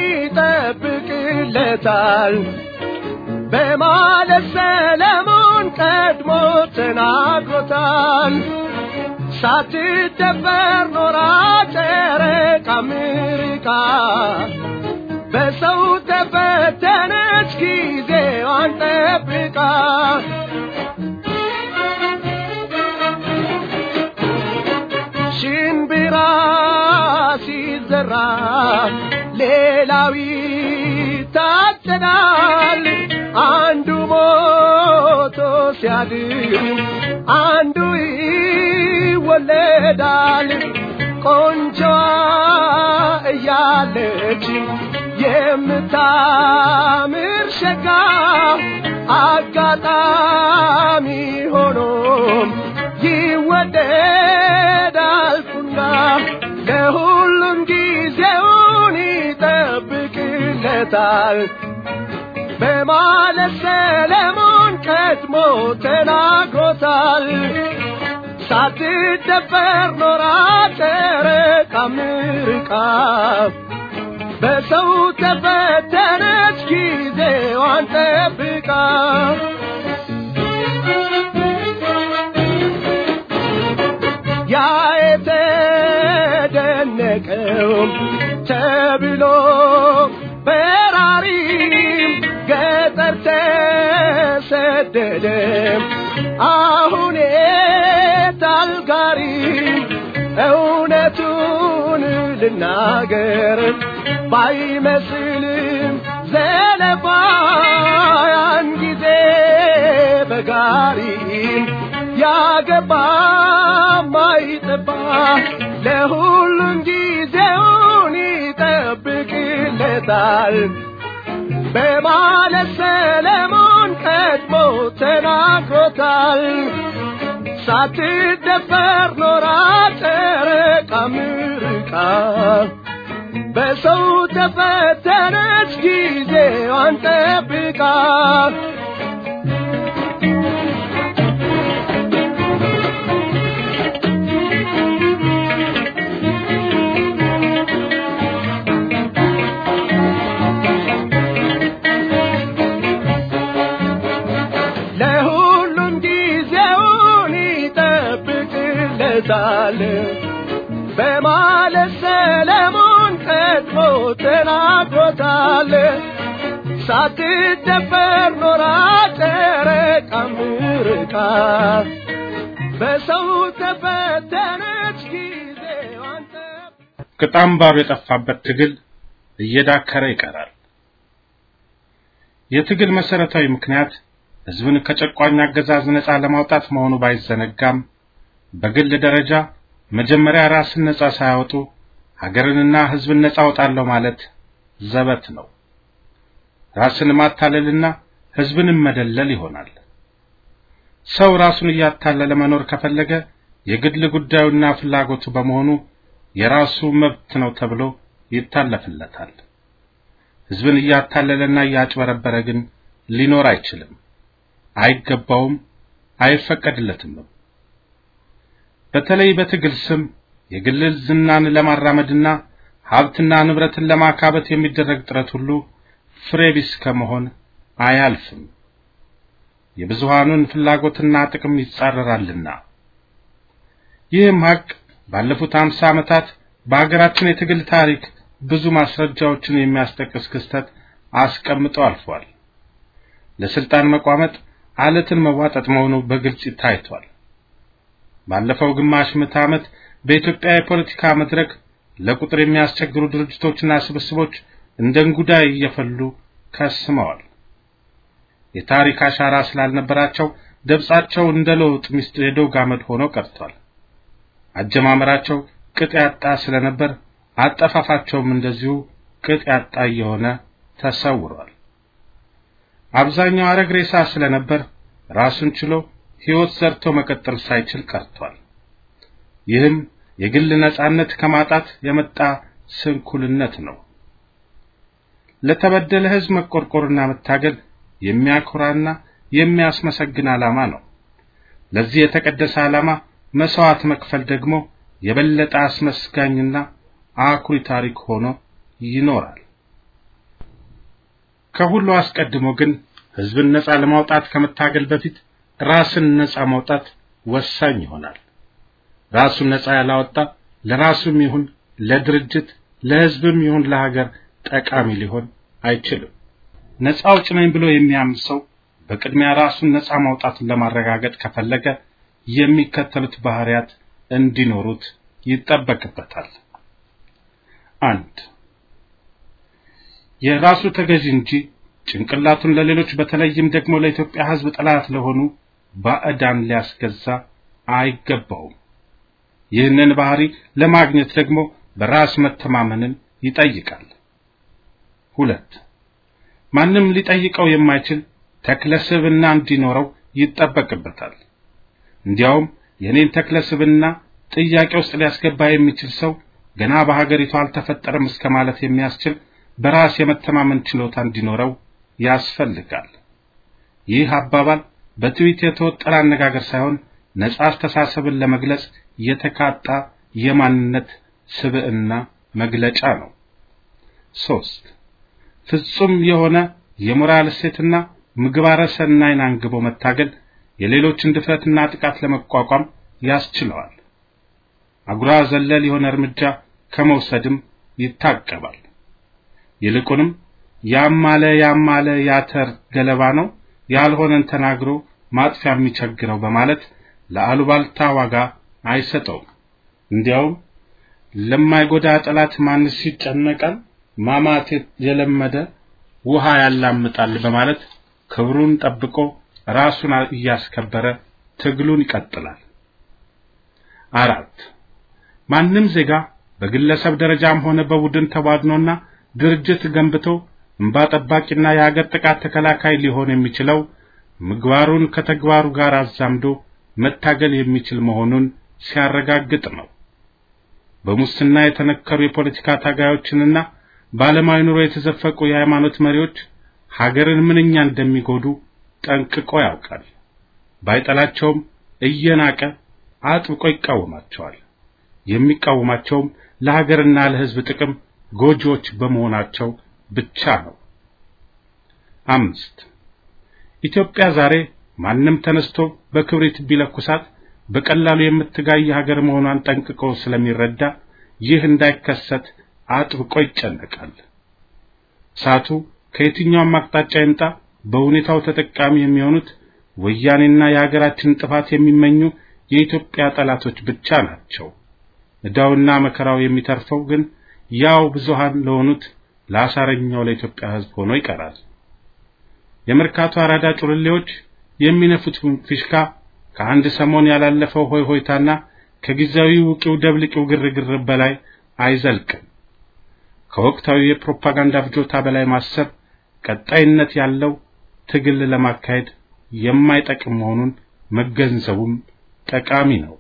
ይጠብቅለታል በማለት ሰለሞን ቀድሞ ተናግሮታል። ሳትደፈር ኖራ ጨረቃ አሜሪካ በሰው ተፈተነች ጊዜዋን ጠብቃ። ሽንብራ ሲዘራ ሌላው ይታጨዳል። አንዱ ሞቶ ሲያድር አንዱ ይወለዳል። ቆንጆዋ እያለች የምታምር ሸጋ አጋጣሚ ሆኖም ይወደዳል ፉና ለሁሉም ጊዜውን ይጠብቅለታል በማለት ሰለሞን ቀድሞ ተናግሮታል። ሳትደፈር ኖራ ጨረቃ አሜሪካ በሰው ተፈተነች ጊዜዋን ጠብቃ ያ የተደነቀው ተብሎ በራሪም ገጠር ተሰደደ አሁን ታልጋሪ እውነቱን ልናገር ባይመስልም ዘለፋ ያን ጊዜ በጋሪ ያገባ ማይጠባ ለሁሉም ጊዜውን ይጠብቅለታል በማለት ሰለሞን ቀድሞ ተናግሮታል። ሳትደፈር ኖራ ጨረቃ ምርቃ በሰው ተፈተነች ጊዜዋን ጠብቃ ለሁሉም ጊዜውን ይጠብቅለታል በማለት ሰለሞን ቀድሞ ተናግሮታል። ሳትደፈር ኖራ ጨረቃ ምርቃ በሰው ተፈተነች ጊዜዋን ጠብቃ ቅጣም ባሩ የጠፋበት ትግል እየዳከረ ይቀራል። የትግል መሰረታዊ ምክንያት ህዝብን ከጨቋኝ አገዛዝ ነፃ ለማውጣት መሆኑ ባይዘነጋም በግል ደረጃ መጀመሪያ ራስን ነፃ ሳያወጡ ሀገርንና ህዝብን ነፃ አውጣለሁ ማለት ዘበት ነው። ራስን ማታለልና ህዝብንም መደለል ይሆናል። ሰው ራሱን እያታለለ መኖር ከፈለገ የግል ጉዳዩና ፍላጎቱ በመሆኑ የራሱ መብት ነው ተብሎ ይታለፍለታል። ህዝብን እያታለለና እያጭበረበረ ግን ሊኖር አይችልም፣ አይገባውም፣ አይፈቀድለትም። በተለይ በትግል ስም የግል ዝናን ለማራመድና ሀብትና ንብረትን ለማካበት የሚደረግ ጥረት ሁሉ ፍሬ ቢስ ከመሆን አያልፍም። የብዙሃኑን ፍላጎትና ጥቅም ይጻረራልና። ይህም ሀቅ ባለፉት አምሳ ዓመታት በሀገራችን የትግል ታሪክ ብዙ ማስረጃዎችን የሚያስጠቅስ ክስተት አስቀምጦ አልፏል። ለስልጣን መቋመጥ አለትን መዋጠጥ መሆኑ በግልጽ ታይቷል። ባለፈው ግማሽ ምዕተ ዓመት በኢትዮጵያ የፖለቲካ መድረክ ለቁጥር የሚያስቸግሩ ድርጅቶችና ስብስቦች እንደ እንጉዳይ እየፈሉ ከስመዋል። የታሪክ አሻራ ስላልነበራቸው ደብጻቸው እንደ ለውጥ ሚስት የዶግ አመድ ሆኖ ቀርቷል። አጀማመራቸው ቅጥ ያጣ ስለነበር አጠፋፋቸውም እንደዚሁ ቅጥ ያጣ እየሆነ ተሰውሯል። አብዛኛው አረግ ሬሳ ስለነበር ራሱን ችሎ ሕይወት ዘርቶ መቀጠል ሳይችል ቀርቷል። ይህም የግል ነጻነት ከማጣት የመጣ ስንኩልነት ነው። ለተበደለ ሕዝብ መቆርቆርና መታገል የሚያኮራና የሚያስመሰግን ዓላማ ነው። ለዚህ የተቀደሰ ዓላማ መስዋዕት መክፈል ደግሞ የበለጠ አስመስጋኝና አኩሪ ታሪክ ሆኖ ይኖራል። ከሁሉ አስቀድሞ ግን ሕዝብን ነጻ ለማውጣት ከመታገል በፊት ራስን ነጻ ማውጣት ወሳኝ ይሆናል። ራሱን ነጻ ያላወጣ ለራሱም ይሁን ለድርጅት ለሕዝብም ይሁን ለሀገር ጠቃሚ ሊሆን አይችልም። ነጻ አውጭ ነኝ ብሎ የሚያምን ሰው በቅድሚያ ራሱን ነጻ ማውጣቱን ለማረጋገጥ ከፈለገ የሚከተሉት ባህሪያት እንዲኖሩት ይጠበቅበታል። አንድ የራሱ ተገዢ እንጂ ጭንቅላቱን ለሌሎች በተለይም ደግሞ ለኢትዮጵያ ሕዝብ ጠላት ለሆኑ ባዕዳን ሊያስገዛ አይገባውም። ይህንን ባህሪ ለማግኘት ደግሞ በራስ መተማመንን ይጠይቃል። ሁለት ማንም ሊጠይቀው የማይችል ተክለ ስብዕና እንዲኖረው ይጠበቅበታል። እንዲያውም የኔን ተክለ ስብዕና ጥያቄ ውስጥ ሊያስገባ የሚችል ሰው ገና በሀገሪቱ አልተፈጠረም እስከ ማለት የሚያስችል በራስ የመተማመን ችሎታ እንዲኖረው ያስፈልጋል። ይህ አባባል በትዊት የተወጠረ አነጋገር ሳይሆን ነጻ አስተሳሰብን ለመግለጽ የተካጣ የማንነት ስብዕና መግለጫ ነው። ሶስት ፍጹም የሆነ የሞራል እሴትና ምግባረ ሰናይን አንግቦ መታገል የሌሎችን ድፍረትና ጥቃት ለመቋቋም ያስችለዋል። አጉራ ዘለል የሆነ እርምጃ ከመውሰድም ይታቀባል። ይልቁንም ያማለ ያማለ ያተር ገለባ ነው ያልሆነን ተናግሮ ማጥፊያ የሚቸግረው በማለት ለአሉባልታ ዋጋ አይሰጠውም። እንዲያውም ለማይጎዳ ጠላት ማንስ ይጨነቃል፣ ማማት የለመደ ውሃ ያላምጣል በማለት ክብሩን ጠብቆ ራሱን እያስከበረ ትግሉን ይቀጥላል። አራት ማንም ዜጋ በግለሰብ ደረጃም ሆነ በቡድን ተቧድኖና ድርጅት ገንብቶ እንባ ጠባቂና የሀገር ጥቃት ተከላካይ ሊሆን የሚችለው ምግባሩን ከተግባሩ ጋር አዛምዶ መታገል የሚችል መሆኑን ሲያረጋግጥ ነው። በሙስና የተነከሩ የፖለቲካ ታጋዮችንና በዓለማዊ ኑሮ የተዘፈቁ የሃይማኖት መሪዎች ሀገርን ምንኛ እንደሚጎዱ ጠንቅቆ ያውቃል። ባይጠላቸውም እየናቀ አጥብቆ ይቃወማቸዋል። የሚቃወማቸውም ለሀገርና ለሕዝብ ጥቅም ጎጂዎች በመሆናቸው ብቻ ነው። አምስት ኢትዮጵያ ዛሬ ማንም ተነስቶ በክብሪት ቢለኩሳት በቀላሉ የምትጋይ ሀገር መሆኗን ጠንቅቆ ስለሚረዳ ይህ እንዳይከሰት አጥብቆ ይጨነቃል። እሳቱ ከየትኛውም አቅጣጫ ይምጣ በሁኔታው ተጠቃሚ የሚሆኑት ወያኔና የሀገራችን ጥፋት የሚመኙ የኢትዮጵያ ጠላቶች ብቻ ናቸው። ዕዳውና መከራው የሚተርፈው ግን ያው ብዙሃን ለሆኑት ለአሳረኛው ለኢትዮጵያ ሕዝብ ሆኖ ይቀራል። የመርካቶ አራዳ ጩልሌዎች የሚነፉት ፊሽካ ከአንድ ሰሞን ያላለፈው ሆይ ሆይታና ከጊዜያዊ ውቂው ደብልቂው ግርግር በላይ አይዘልቅም። ከወቅታዊ የፕሮፓጋንዳ ፍጆታ በላይ ማሰብ ቀጣይነት ያለው ትግል ለማካሄድ የማይጠቅም መሆኑን መገንዘቡም ጠቃሚ ነው።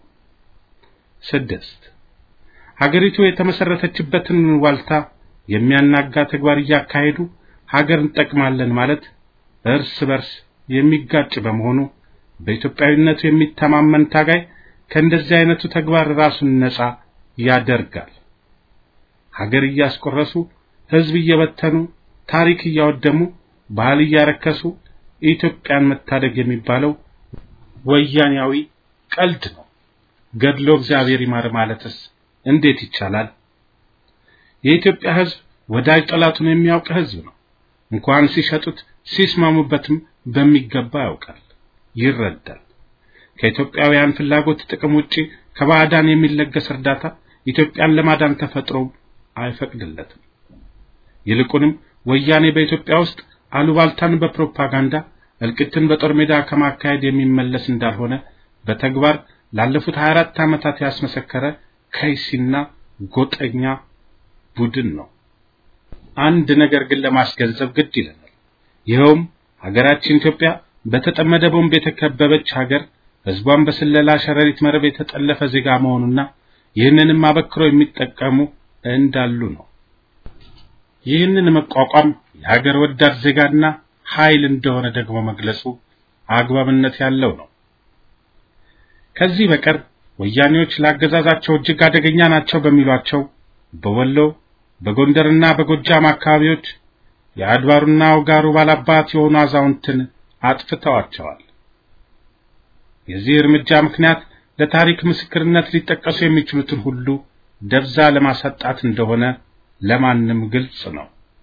ስድስት ሀገሪቱ የተመሰረተችበትን ዋልታ የሚያናጋ ተግባር እያካሄዱ ሀገር እንጠቅማለን ማለት እርስ በርስ የሚጋጭ በመሆኑ በኢትዮጵያዊነቱ የሚተማመን ታጋይ ከእንደዚህ አይነቱ ተግባር ራሱን ነጻ ያደርጋል። ሀገር እያስቆረሱ ሕዝብ እየበተኑ ታሪክ እያወደሙ ባህል እያረከሱ ኢትዮጵያን መታደግ የሚባለው ወያኔያዊ ቀልድ ነው። ገድሎ እግዚአብሔር ይማር ማለትስ እንዴት ይቻላል? የኢትዮጵያ ሕዝብ ወዳጅ ጠላቱን የሚያውቅ ሕዝብ ነው። እንኳን ሲሸጡት ሲስማሙበትም በሚገባ ያውቃል፣ ይረዳል። ከኢትዮጵያውያን ፍላጎት ጥቅም ውጪ ከባዕዳን የሚለገስ እርዳታ ኢትዮጵያን ለማዳን ተፈጥሮ አይፈቅድለትም። ይልቁንም ወያኔ በኢትዮጵያ ውስጥ አሉባልታን በፕሮፓጋንዳ እልቂትን በጦር ሜዳ ከማካሄድ የሚመለስ እንዳልሆነ በተግባር ላለፉት 24 ዓመታት ያስመሰከረ ከይሲና ጎጠኛ ቡድን ነው። አንድ ነገር ግን ለማስገንዘብ ግድ ይለናል። ይኸውም ሀገራችን ኢትዮጵያ በተጠመደ ቦምብ የተከበበች ሀገር፣ ሕዝቧን በስለላ ሸረሪት መረብ የተጠለፈ ዜጋ መሆኑና ይህንንም አበክሮ የሚጠቀሙ እንዳሉ ነው። ይህንን መቋቋም የሀገር ወዳድ ዜጋና ኃይል እንደሆነ ደግሞ መግለጹ አግባብነት ያለው ነው። ከዚህ በቀር ወያኔዎች ለአገዛዛቸው እጅግ አደገኛ ናቸው በሚሏቸው በወሎ በጎንደርና በጎጃም አካባቢዎች የአድባሩና ውጋሩ ባላባት የሆኑ አዛውንትን አጥፍተዋቸዋል። የዚህ እርምጃ ምክንያት ለታሪክ ምስክርነት ሊጠቀሱ የሚችሉትን ሁሉ ደብዛ ለማሳጣት እንደሆነ ለማንም ግልጽ ነው።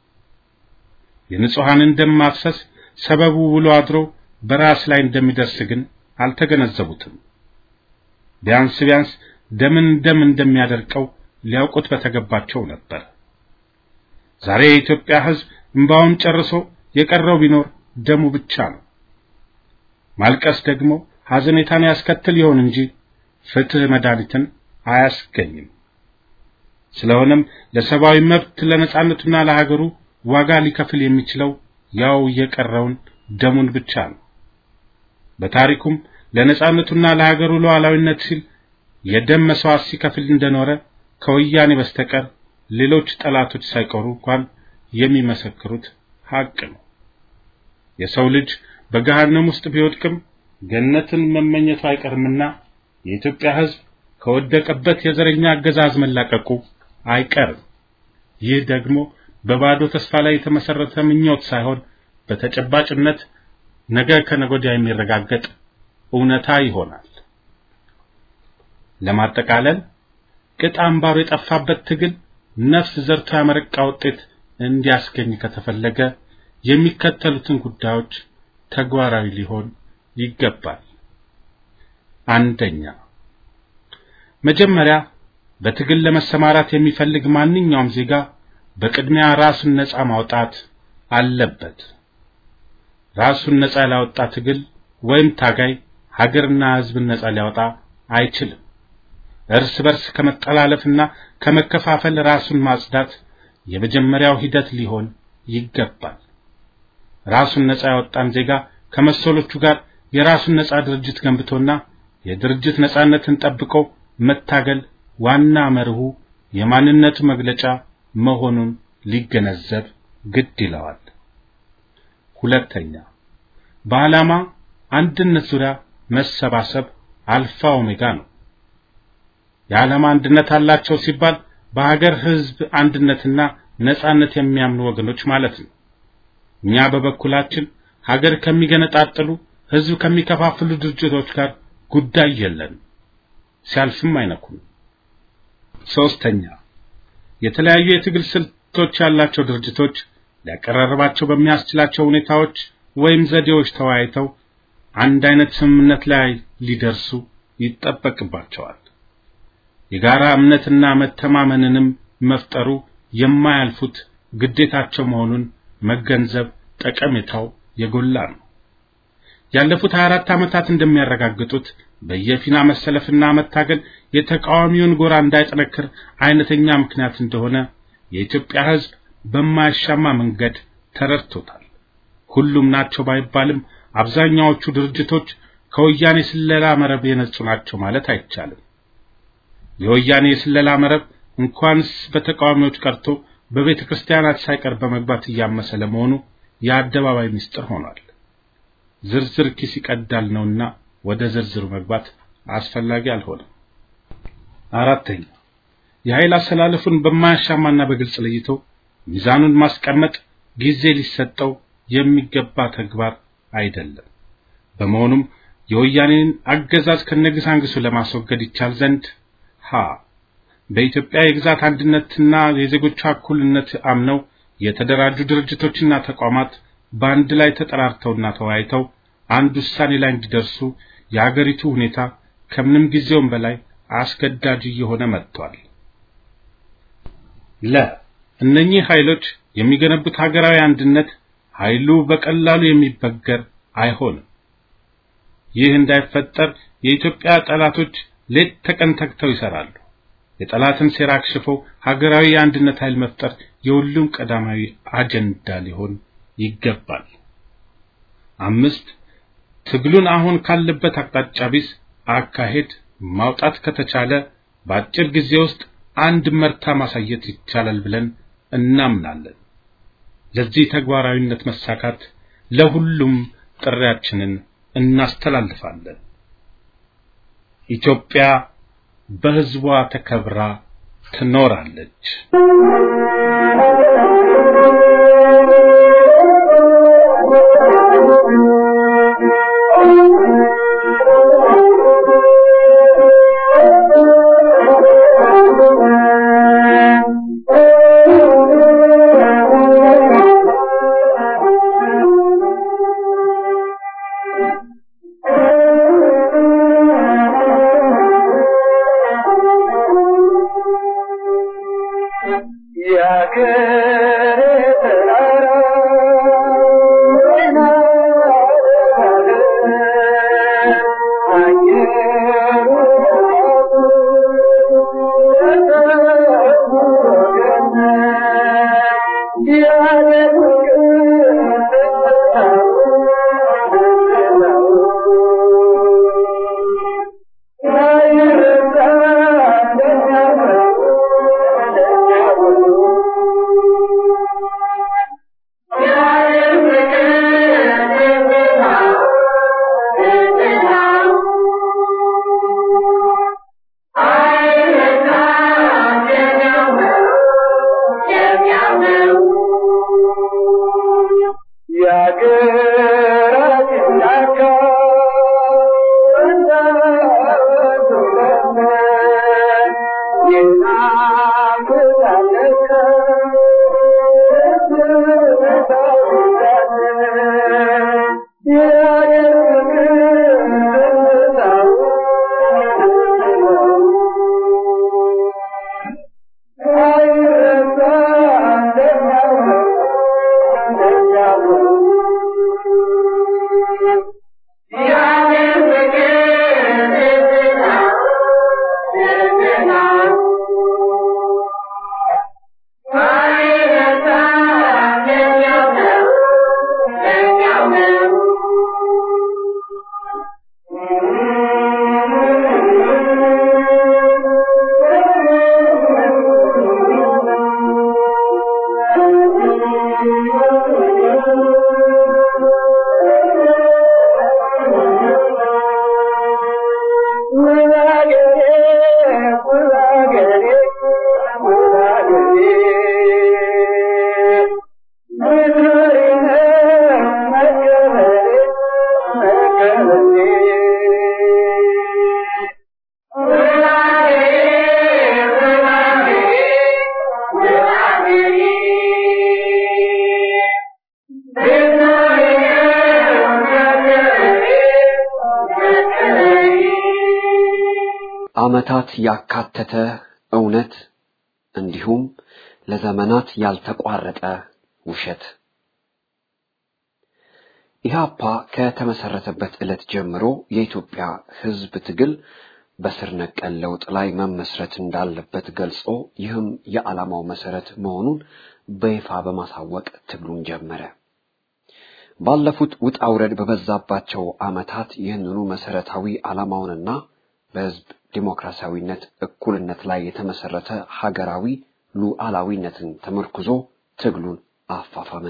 የንጹሐንን ደም ማፍሰስ ሰበቡ ውሎ አድሮ በራስ ላይ እንደሚደርስ ግን አልተገነዘቡትም። ቢያንስ ቢያንስ ደምን ደም እንደሚያደርቀው ሊያውቁት በተገባቸው ነበር። ዛሬ የኢትዮጵያ ሕዝብ እንባውን ጨርሶ የቀረው ቢኖር ደሙ ብቻ ነው። ማልቀስ ደግሞ ሐዘኔታን ያስከትል ይሆን እንጂ ፍትህ መድኃኒትን አያስገኝም። ስለሆነም ለሰብአዊ መብት ለነጻነቱና ለሀገሩ ዋጋ ሊከፍል የሚችለው ያው የቀረውን ደሙን ብቻ ነው። በታሪኩም ለነጻነቱና ለሀገሩ ሉዓላዊነት ሲል የደም መስዋዕት ሲከፍል እንደኖረ ከወያኔ በስተቀር ሌሎች ጠላቶች ሳይቀሩ እንኳን የሚመሰክሩት ሀቅ ነው። የሰው ልጅ በገሃነም ውስጥ ቢወድቅም ገነትን መመኘቱ አይቀርምና የኢትዮጵያ ሕዝብ ከወደቀበት የዘረኛ አገዛዝ መላቀቁ አይቀርም። ይህ ደግሞ በባዶ ተስፋ ላይ የተመሰረተ ምኞት ሳይሆን በተጨባጭነት ነገ ከነገ ወዲያ የሚረጋገጥ እውነታ ይሆናል። ለማጠቃለል ቅጥ አምባሩ የጠፋበት ትግል ነፍስ ዘርቶ ያመረቃ ውጤት እንዲያስገኝ ከተፈለገ የሚከተሉትን ጉዳዮች ተግባራዊ ሊሆን ይገባል። አንደኛ፣ መጀመሪያ በትግል ለመሰማራት የሚፈልግ ማንኛውም ዜጋ በቅድሚያ ራሱን ነፃ ማውጣት አለበት። ራሱን ነፃ ያላወጣ ትግል ወይም ታጋይ ሀገርና ሕዝብን ነፃ ሊያወጣ አይችልም። እርስ በርስ ከመጠላለፍና ከመከፋፈል ራሱን ማጽዳት የመጀመሪያው ሂደት ሊሆን ይገባል። ራሱን ነፃ ያወጣን ዜጋ ከመሰሎቹ ጋር የራሱን ነፃ ድርጅት ገንብቶና የድርጅት ነፃነትን ጠብቆ መታገል ዋና መርሁ የማንነቱ መግለጫ መሆኑን ሊገነዘብ ግድ ይለዋል። ሁለተኛ በዓላማ አንድነት ዙሪያ መሰባሰብ አልፋ ኦሜጋ ነው። የዓላማ አንድነት አላቸው ሲባል በሀገር ሕዝብ አንድነትና ነጻነት የሚያምኑ ወገኖች ማለት ነው። እኛ በበኩላችን ሀገር ከሚገነጣጥሉ ሕዝብ ከሚከፋፍሉ ድርጅቶች ጋር ጉዳይ የለንም፣ ሲያልፍም አይነኩም። ሶስተኛ የተለያዩ የትግል ስልቶች ያላቸው ድርጅቶች ሊያቀራርባቸው በሚያስችላቸው ሁኔታዎች ወይም ዘዴዎች ተወያይተው አንድ አይነት ስምምነት ላይ ሊደርሱ ይጠበቅባቸዋል። የጋራ እምነትና መተማመንንም መፍጠሩ የማያልፉት ግዴታቸው መሆኑን መገንዘብ ጠቀሜታው የጎላ ነው። ያለፉት 24 ዓመታት እንደሚያረጋግጡት በየፊና መሰለፍና መታገል የተቃዋሚውን ጎራ እንዳይጠነክር አይነተኛ ምክንያት እንደሆነ የኢትዮጵያ ሕዝብ በማያሻማ መንገድ ተረድቶታል። ሁሉም ናቸው ባይባልም አብዛኛዎቹ ድርጅቶች ከወያኔ ስለላ መረብ የነጹ ናቸው ማለት አይቻልም። የወያኔ የስለላ መረብ እንኳንስ በተቃዋሚዎች ቀርቶ በቤተ ክርስቲያናት ሳይቀር በመግባት እያመሰ ለመሆኑ የአደባባይ ምስጢር ሆኗል። ዝርዝር ኪስ ይቀዳል ነውና ወደ ዝርዝሩ መግባት አስፈላጊ አልሆነም። አራተኛ የኃይል አሰላለፉን በማያሻማና በግልጽ ለይቶ ሚዛኑን ማስቀመጥ ጊዜ ሊሰጠው የሚገባ ተግባር አይደለም። በመሆኑም የወያኔን አገዛዝ ከነግሳንግሱ ለማስወገድ ይቻል ዘንድ ሀ በኢትዮጵያ የግዛት አንድነትና የዜጎቿ እኩልነት አምነው የተደራጁ ድርጅቶችና ተቋማት በአንድ ላይ ተጠራርተውና ተወያይተው አንድ ውሳኔ ላይ እንዲደርሱ የአገሪቱ ሁኔታ ከምንም ጊዜውም በላይ አስገዳጅ እየሆነ መጥቷል። ለ እነኚህ ኃይሎች የሚገነቡት ሀገራዊ አንድነት ኃይሉ በቀላሉ የሚበገር አይሆንም። ይህ እንዳይፈጠር የኢትዮጵያ ጠላቶች ሌት ተቀን ተግተው ይሰራሉ። የጠላትን ሴራ አክሽፈው ሀገራዊ የአንድነት ኃይል መፍጠር የሁሉም ቀዳማዊ አጀንዳ ሊሆን ይገባል። አምስት ትግሉን አሁን ካለበት አቅጣጫ ቢስ አካሄድ ማውጣት ከተቻለ በአጭር ጊዜ ውስጥ አንድ መርታ ማሳየት ይቻላል ብለን እናምናለን። ለዚህ ተግባራዊነት መሳካት ለሁሉም ጥሪያችንን እናስተላልፋለን። ኢትዮጵያ በሕዝቧ ተከብራ ትኖራለች። ዓመታት ያካተተ እውነት እንዲሁም ለዘመናት ያልተቋረጠ ውሸት ኢህአፓ ከተመሰረተበት ዕለት ጀምሮ የኢትዮጵያ ሕዝብ ትግል በስር ነቀል ለውጥ ላይ መመስረት እንዳለበት ገልጾ ይህም የዓላማው መሰረት መሆኑን በይፋ በማሳወቅ ትግሉን ጀመረ። ባለፉት ውጣ ውረድ በበዛባቸው ዓመታት ይህንኑ መሰረታዊ ዓላማውንና በሕዝብ ዲሞክራሲያዊነት፣ እኩልነት ላይ የተመሰረተ ሀገራዊ ሉዓላዊነትን ተመርኩዞ ትግሉን አፋፈመ።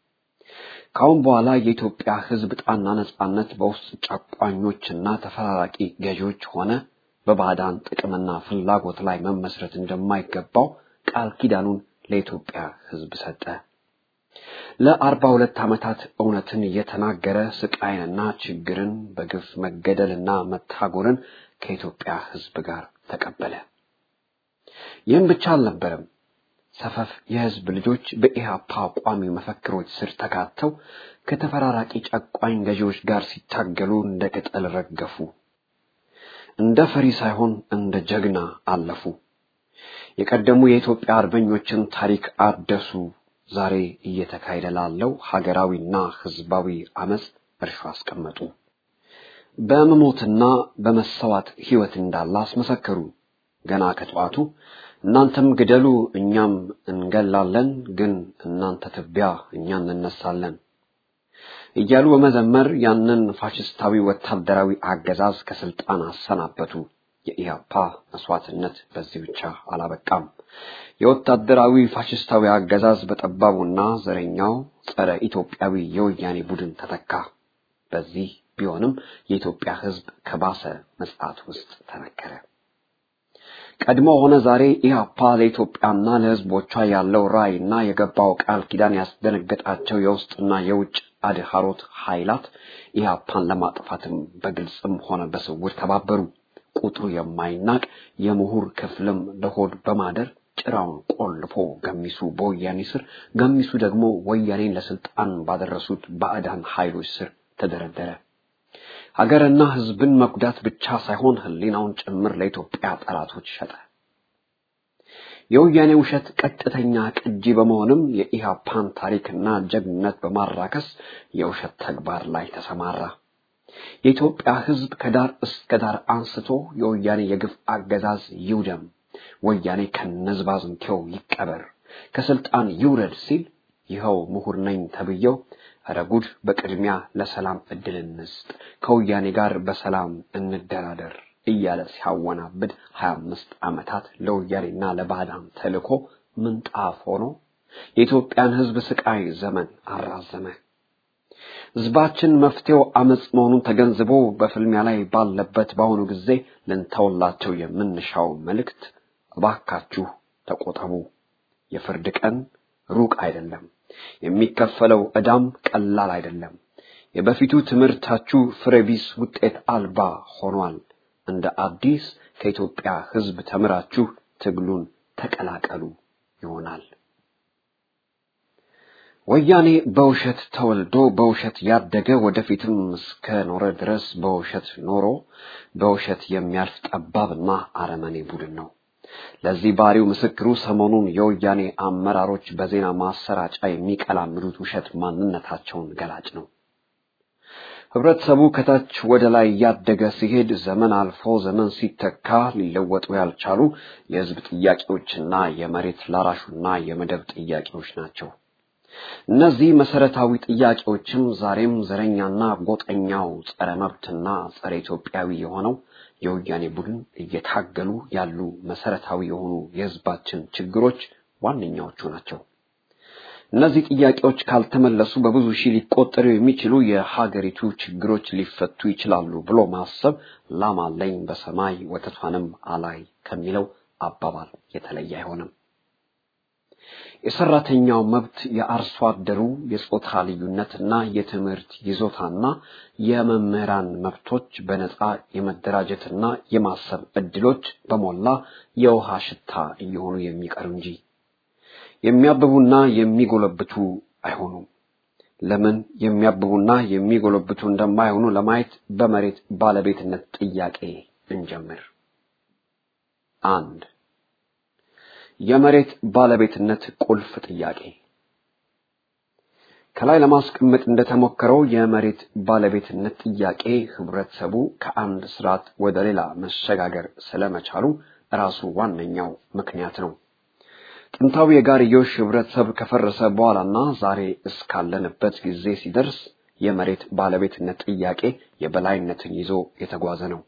ካሁን በኋላ የኢትዮጵያ ሕዝብ ጣና ነጻነት በውስጥ ጨቋኞችና ተፈራራቂ ገዢዎች ሆነ በባዕዳን ጥቅምና ፍላጎት ላይ መመስረት እንደማይገባው ቃል ኪዳኑን ለኢትዮጵያ ሕዝብ ሰጠ። ለአርባ ሁለት ዓመታት እውነትን እየተናገረ ስቃይንና ችግርን በግፍ መገደልና መታጎርን ከኢትዮጵያ ሕዝብ ጋር ተቀበለ። ይህም ብቻ አልነበረም። ሰፈፍ የሕዝብ ልጆች በኢህአፓ ቋሚ መፈክሮች ስር ተካተው ከተፈራራቂ ጨቋኝ ገዢዎች ጋር ሲታገሉ እንደ ቅጠል ረገፉ። እንደ ፈሪ ሳይሆን እንደ ጀግና አለፉ። የቀደሙ የኢትዮጵያ አርበኞችን ታሪክ አደሱ። ዛሬ እየተካሄደ ላለው ሀገራዊና ሕዝባዊ አመፅ እርሾ አስቀመጡ። በመሞትና በመሰዋት ሕይወት እንዳለ አስመሰከሩ። ገና ከጠዋቱ እናንተም ግደሉ እኛም እንገላለን፣ ግን እናንተ ትቢያ እኛ እንነሳለን እያሉ በመዘመር ያንን ፋሽስታዊ ወታደራዊ አገዛዝ ከስልጣን አሰናበቱ። የኢህአፓ መስዋዕትነት በዚህ ብቻ አላበቃም። የወታደራዊ ፋሽስታዊ አገዛዝ በጠባቡና ዘረኛው ጸረ ኢትዮጵያዊ የወያኔ ቡድን ተተካ። በዚህ ቢሆንም የኢትዮጵያ ሕዝብ ከባሰ መጽዓት ውስጥ ተነከረ። ቀድሞ ሆነ ዛሬ ኢህአፓ ለኢትዮጵያና ለሕዝቦቿ ያለው ራዕይና የገባው ቃል ኪዳን ያስደነገጣቸው የውስጥና የውጭ አድሃሮት ኃይላት ኢህአፓን ለማጥፋትም በግልጽም ሆነ በስውር ተባበሩ። ቁጥሩ የማይናቅ የምሁር ክፍልም ለሆድ በማደር ጭራውን ቆልፎ ገሚሱ በወያኔ ስር፣ ገሚሱ ደግሞ ወያኔን ለስልጣን ባደረሱት ባዕዳን ኃይሎች ስር ተደረደረ። ሀገርና ሕዝብን መጉዳት ብቻ ሳይሆን ሕሊናውን ጭምር ለኢትዮጵያ ጠላቶች ሸጠ። የወያኔ ውሸት ቀጥተኛ ቅጂ በመሆንም የኢህአፓን ታሪክና ጀግንነት በማራከስ የውሸት ተግባር ላይ ተሰማራ። የኢትዮጵያ ሕዝብ ከዳር እስከ ዳር አንስቶ የወያኔ የግፍ አገዛዝ ይውደም፣ ወያኔ ከነዝባዝንኬው ይቀበር፣ ከስልጣን ይውረድ ሲል ይኸው ምሁር ነኝ ተብዬው ኧረ ጉድ በቅድሚያ ለሰላም እድል እንስጥ፣ ከወያኔ ጋር በሰላም እንደራደር እያለ ሲያወናብድ ሀያ አምስት ዓመታት ለወያኔና ለባዕዳን ተልኮ ምንጣፍ ሆኖ የኢትዮጵያን ሕዝብ ስቃይ ዘመን አራዘመ። ሕዝባችን መፍትሄው አመፅ መሆኑን ተገንዝቦ በፍልሚያ ላይ ባለበት በአሁኑ ጊዜ ልንተውላቸው የምንሻው መልእክት እባካችሁ ተቆጠቡ። የፍርድ ቀን ሩቅ አይደለም። የሚከፈለው ዕዳም ቀላል አይደለም። የበፊቱ ትምህርታችሁ ፍሬቢስ ውጤት አልባ ሆኗል። እንደ አዲስ ከኢትዮጵያ ሕዝብ ተምራችሁ ትግሉን ተቀላቀሉ ይሆናል። ወያኔ በውሸት ተወልዶ በውሸት ያደገ ወደፊትም እስከ ኖረ ድረስ በውሸት ኖሮ በውሸት የሚያልፍ ጠባብና አረመኔ ቡድን ነው። ለዚህ ባህሪው ምስክሩ ሰሞኑን የወያኔ አመራሮች በዜና ማሰራጫ የሚቀላምዱት ውሸት ማንነታቸውን ገላጭ ነው። ህብረተሰቡ ከታች ወደ ላይ እያደገ ሲሄድ ዘመን አልፎ ዘመን ሲተካ ሊለወጡ ያልቻሉ የህዝብ ጥያቄዎችና የመሬት ላራሹና የመደብ ጥያቄዎች ናቸው። እነዚህ መሰረታዊ ጥያቄዎችም ዛሬም ዘረኛና ጎጠኛው ጸረ መብትና ጸረ ኢትዮጵያዊ የሆነው የወያኔ ቡድን እየታገሉ ያሉ መሰረታዊ የሆኑ የህዝባችን ችግሮች ዋነኛዎቹ ናቸው። እነዚህ ጥያቄዎች ካልተመለሱ በብዙ ሺህ ሊቆጠሩ የሚችሉ የሀገሪቱ ችግሮች ሊፈቱ ይችላሉ ብሎ ማሰብ ላም አለኝ በሰማይ ወተቷንም አላይ ከሚለው አባባል የተለየ አይሆንም። የሰራተኛው መብት፣ የአርሶ አደሩ የጾታ ልዩነትና የትምህርት ይዞታና የመምህራን መብቶች፣ በነጻ የመደራጀትና የማሰብ እድሎች በሞላ የውሃ ሽታ እየሆኑ የሚቀሩ እንጂ የሚያብቡና የሚጎለብቱ አይሆኑም። ለምን የሚያብቡና የሚጎለብቱ እንደማይሆኑ ለማየት በመሬት ባለቤትነት ጥያቄ እንጀምር። አንድ የመሬት ባለቤትነት ቁልፍ ጥያቄ ከላይ ለማስቀመጥ እንደተሞከረው የመሬት ባለቤትነት ጥያቄ ህብረተሰቡ ከአንድ ስርዓት ወደ ሌላ መሸጋገር ስለመቻሉ ራሱ ዋነኛው ምክንያት ነው። ጥንታዊ የጋርዮሽ ህብረተሰብ ከፈረሰ በኋላና ዛሬ እስካለንበት ጊዜ ሲደርስ የመሬት ባለቤትነት ጥያቄ የበላይነትን ይዞ የተጓዘ ነው።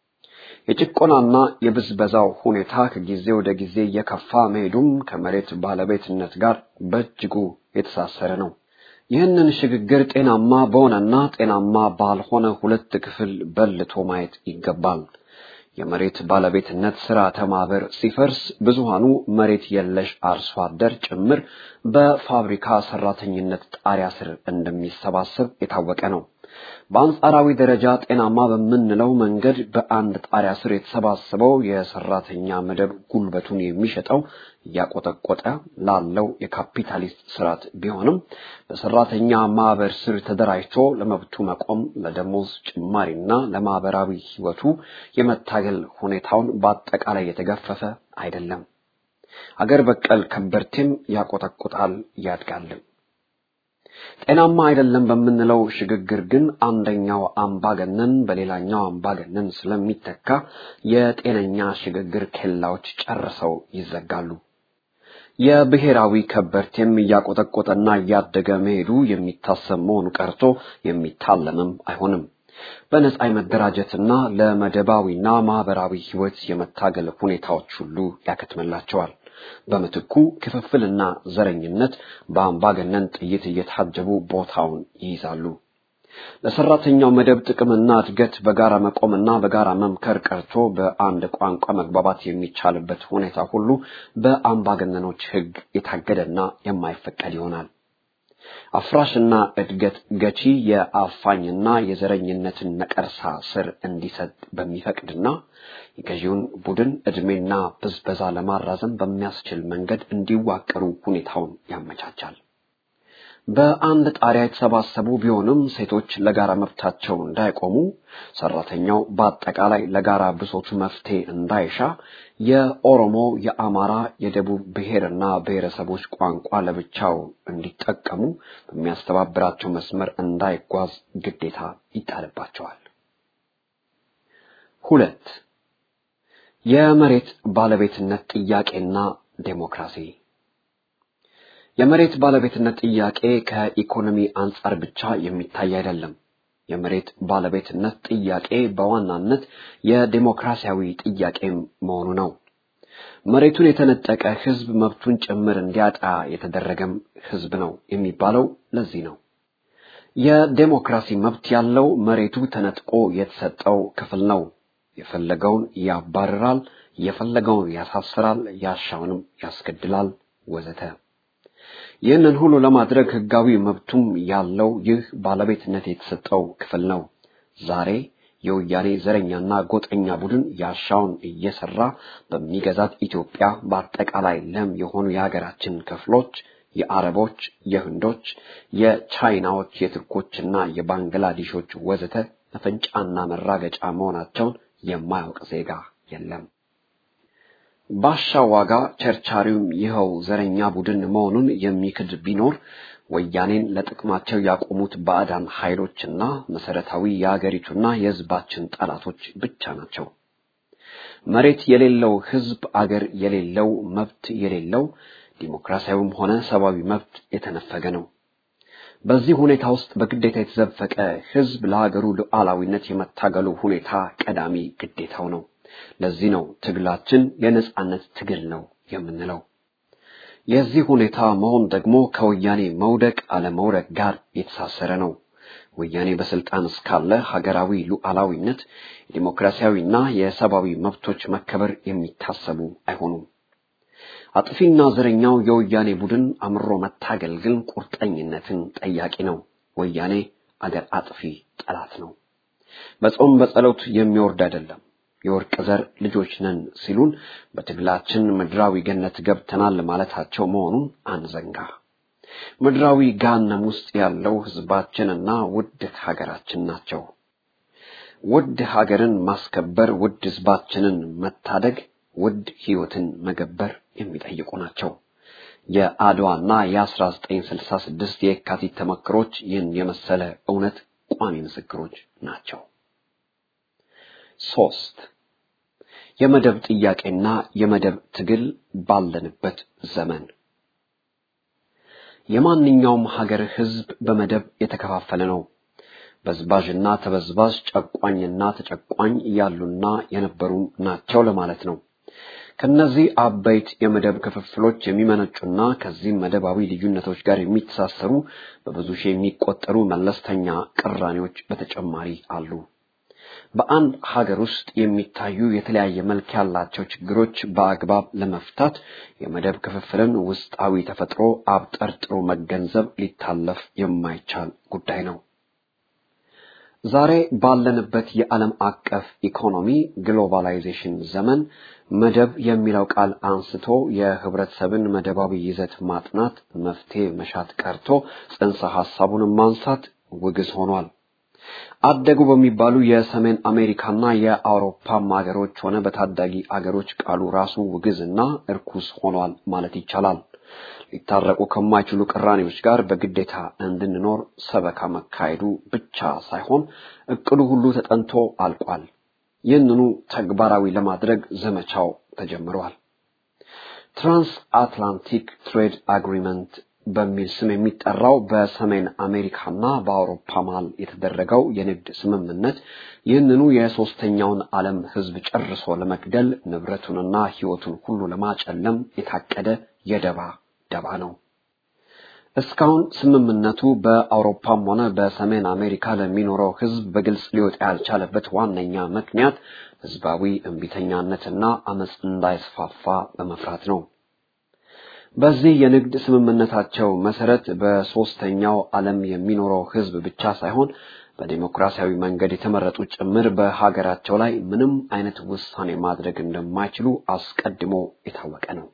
የጭቆናና የብዝበዛው ሁኔታ ከጊዜ ወደ ጊዜ እየከፋ መሄዱም ከመሬት ባለቤትነት ጋር በእጅጉ የተሳሰረ ነው። ይህንን ሽግግር ጤናማ በሆነና ጤናማ ባልሆነ ሁለት ክፍል በልቶ ማየት ይገባል። የመሬት ባለቤትነት ስርዓተ ማህበር ሲፈርስ ብዙሃኑ መሬት የለሽ አርሶ አደር ጭምር በፋብሪካ ሰራተኝነት ጣሪያ ስር እንደሚሰባሰብ የታወቀ ነው። በአንጻራዊ ደረጃ ጤናማ በምንለው መንገድ በአንድ ጣሪያ ስር የተሰባሰበው የሰራተኛ መደብ ጉልበቱን የሚሸጠው እያቆጠቆጠ ላለው የካፒታሊስት ስርዓት ቢሆንም በሰራተኛ ማህበር ስር ተደራጅቶ ለመብቱ መቆም ለደሞዝ ጭማሪና ለማህበራዊ ህይወቱ የመታገል ሁኔታውን በአጠቃላይ የተገፈፈ አይደለም። አገር በቀል ከበርቴም ያቆጠቁጣል ያድጋልም። ጤናማ አይደለም በምንለው ሽግግር ግን አንደኛው አምባገነን በሌላኛው አምባገነን ስለሚተካ የጤነኛ ሽግግር ኬላዎች ጨርሰው ይዘጋሉ። የብሔራዊ ከበርቴም እያቆጠቆጠና እያደገ መሄዱ የሚታሰብ መሆኑ ቀርቶ የሚታለምም አይሆንም። በነጻ የመደራጀትና ለመደባዊና ማህበራዊ ህይወት የመታገል ሁኔታዎች ሁሉ ያከትምላቸዋል። በምትኩ ክፍፍልና ዘረኝነት በአምባገነን ጥይት እየታጀቡ ቦታውን ይይዛሉ። ለሰራተኛው መደብ ጥቅምና እድገት በጋራ መቆምና በጋራ መምከር ቀርቶ በአንድ ቋንቋ መግባባት የሚቻልበት ሁኔታ ሁሉ በአምባገነኖች ህግ የታገደና የማይፈቀድ ይሆናል። አፍራሽና እድገት ገቺ የአፋኝና የዘረኝነትን ነቀርሳ ስር እንዲሰጥ በሚፈቅድና የገዢውን ቡድን ዕድሜና ብዝበዛ ለማራዘም በሚያስችል መንገድ እንዲዋቀሩ ሁኔታውን ያመቻቻል። በአንድ ጣሪያ የተሰባሰቡ ቢሆንም ሴቶች ለጋራ መብታቸው እንዳይቆሙ፣ ሰራተኛው በአጠቃላይ ለጋራ ብሶቱ መፍትሄ እንዳይሻ፣ የኦሮሞ፣ የአማራ፣ የደቡብ ብሔርና ብሔረሰቦች ቋንቋ ለብቻው እንዲጠቀሙ በሚያስተባብራቸው መስመር እንዳይጓዝ ግዴታ ይጣልባቸዋል። ሁለት የመሬት ባለቤትነት ጥያቄና ዴሞክራሲ የመሬት ባለቤትነት ጥያቄ ከኢኮኖሚ አንጻር ብቻ የሚታይ አይደለም። የመሬት ባለቤትነት ጥያቄ በዋናነት የዴሞክራሲያዊ ጥያቄም መሆኑ ነው። መሬቱን የተነጠቀ ህዝብ መብቱን ጭምር እንዲያጣ የተደረገም ህዝብ ነው የሚባለው ለዚህ ነው። የዴሞክራሲ መብት ያለው መሬቱ ተነጥቆ የተሰጠው ክፍል ነው። የፈለገውን ያባርራል፣ የፈለገውን ያሳስራል፣ ያሻውንም ያስገድላል ወዘተ። ይህንን ሁሉ ለማድረግ ህጋዊ መብቱም ያለው ይህ ባለቤትነት የተሰጠው ክፍል ነው። ዛሬ የወያኔ ዘረኛና ጎጠኛ ቡድን ያሻውን እየሰራ በሚገዛት ኢትዮጵያ በአጠቃላይ ለም የሆኑ የሀገራችን ክፍሎች የአረቦች፣ የህንዶች፣ የቻይናዎች፣ የቱርኮችና የባንግላዴሾች ወዘተ መፈንጫና መራገጫ መሆናቸውን የማያውቅ ዜጋ የለም። ባሻ ዋጋ ቸርቻሪውም ይኸው ዘረኛ ቡድን መሆኑን የሚክድ ቢኖር ወያኔን ለጥቅማቸው ያቆሙት ባዕዳን ኃይሎችና መሰረታዊ የአገሪቱና የህዝባችን ጠላቶች ብቻ ናቸው። መሬት የሌለው ህዝብ፣ አገር የሌለው መብት የሌለው ዲሞክራሲያዊም ሆነ ሰብአዊ መብት የተነፈገ ነው። በዚህ ሁኔታ ውስጥ በግዴታ የተዘፈቀ ህዝብ ለሀገሩ ሉዓላዊነት የመታገሉ ሁኔታ ቀዳሚ ግዴታው ነው። ለዚህ ነው ትግላችን የነጻነት ትግል ነው የምንለው። የዚህ ሁኔታ መሆን ደግሞ ከወያኔ መውደቅ አለመውደቅ ጋር የተሳሰረ ነው። ወያኔ በስልጣን እስካለ ሀገራዊ ሉዓላዊነት፣ የዲሞክራሲያዊና የሰብአዊ መብቶች መከበር የሚታሰቡ አይሆኑም። አጥፊና ዘረኛው የወያኔ ቡድን አምሮ መታገል ግን ቁርጠኝነትን ጠያቂ ነው። ወያኔ አገር አጥፊ ጠላት ነው። በጾም በጸሎት የሚወርድ አይደለም። የወርቅ ዘር ልጆች ነን ሲሉን በትግላችን ምድራዊ ገነት ገብተናል ማለታቸው መሆኑን አንዘንጋ። ምድራዊ ገሃነም ውስጥ ያለው ህዝባችንና ውድ ሀገራችን ናቸው። ውድ ሀገርን ማስከበር፣ ውድ ህዝባችንን መታደግ፣ ውድ ህይወትን መገበር የሚጠይቁ ናቸው። የአድዋና የ1966 የካቲት ተመክሮች ይህን የመሰለ እውነት ቋሚ ምስክሮች ናቸው። ሶስት የመደብ ጥያቄና የመደብ ትግል ባለንበት ዘመን የማንኛውም ሀገር ህዝብ በመደብ የተከፋፈለ ነው። በዝባዥና ተበዝባዥ፣ ጨቋኝና ተጨቋኝ ያሉና የነበሩ ናቸው ለማለት ነው። ከነዚህ አበይት የመደብ ክፍፍሎች የሚመነጩና ከዚህም መደባዊ ልዩነቶች ጋር የሚተሳሰሩ በብዙ ሺህ የሚቆጠሩ መለስተኛ ቅራኔዎች በተጨማሪ አሉ። በአንድ ሀገር ውስጥ የሚታዩ የተለያየ መልክ ያላቸው ችግሮች በአግባብ ለመፍታት የመደብ ክፍፍልን ውስጣዊ ተፈጥሮ አብጠርጥሮ መገንዘብ ሊታለፍ የማይቻል ጉዳይ ነው። ዛሬ ባለንበት የዓለም አቀፍ ኢኮኖሚ ግሎባላይዜሽን ዘመን መደብ የሚለው ቃል አንስቶ የህብረተሰብን መደባዊ ይዘት ማጥናት መፍትሄ መሻት ቀርቶ ጽንሰ ሐሳቡን ማንሳት ውግዝ ሆኗል። አደጉ በሚባሉ የሰሜን አሜሪካና የአውሮፓም ሀገሮች ሆነ በታዳጊ አገሮች ቃሉ ራሱ ውግዝና እርኩስ ሆኗል ማለት ይቻላል። ሊታረቁ ከማይችሉ ቅራኔዎች ጋር በግዴታ እንድንኖር ሰበካ መካሄዱ ብቻ ሳይሆን እቅዱ ሁሉ ተጠንቶ አልቋል። ይህንኑ ተግባራዊ ለማድረግ ዘመቻው ተጀምሯል። ትራንስ አትላንቲክ ትሬድ አግሪመንት በሚል ስም የሚጠራው በሰሜን አሜሪካና በአውሮፓ መሃል የተደረገው የንግድ ስምምነት ይህንኑ የሶስተኛውን ዓለም ሕዝብ ጨርሶ ለመግደል ንብረቱንና ሕይወቱን ሁሉ ለማጨለም የታቀደ የደባ ደባ ነው። እስካሁን ስምምነቱ በአውሮፓም ሆነ በሰሜን አሜሪካ ለሚኖረው ሕዝብ በግልጽ ሊወጣ ያልቻለበት ዋነኛ ምክንያት ሕዝባዊ እምቢተኛነትና አመፅ እንዳይስፋፋ በመፍራት ነው። በዚህ የንግድ ስምምነታቸው መሰረት በሶስተኛው ዓለም የሚኖረው ሕዝብ ብቻ ሳይሆን በዲሞክራሲያዊ መንገድ የተመረጡ ጭምር በሀገራቸው ላይ ምንም አይነት ውሳኔ ማድረግ እንደማይችሉ አስቀድሞ የታወቀ ነው።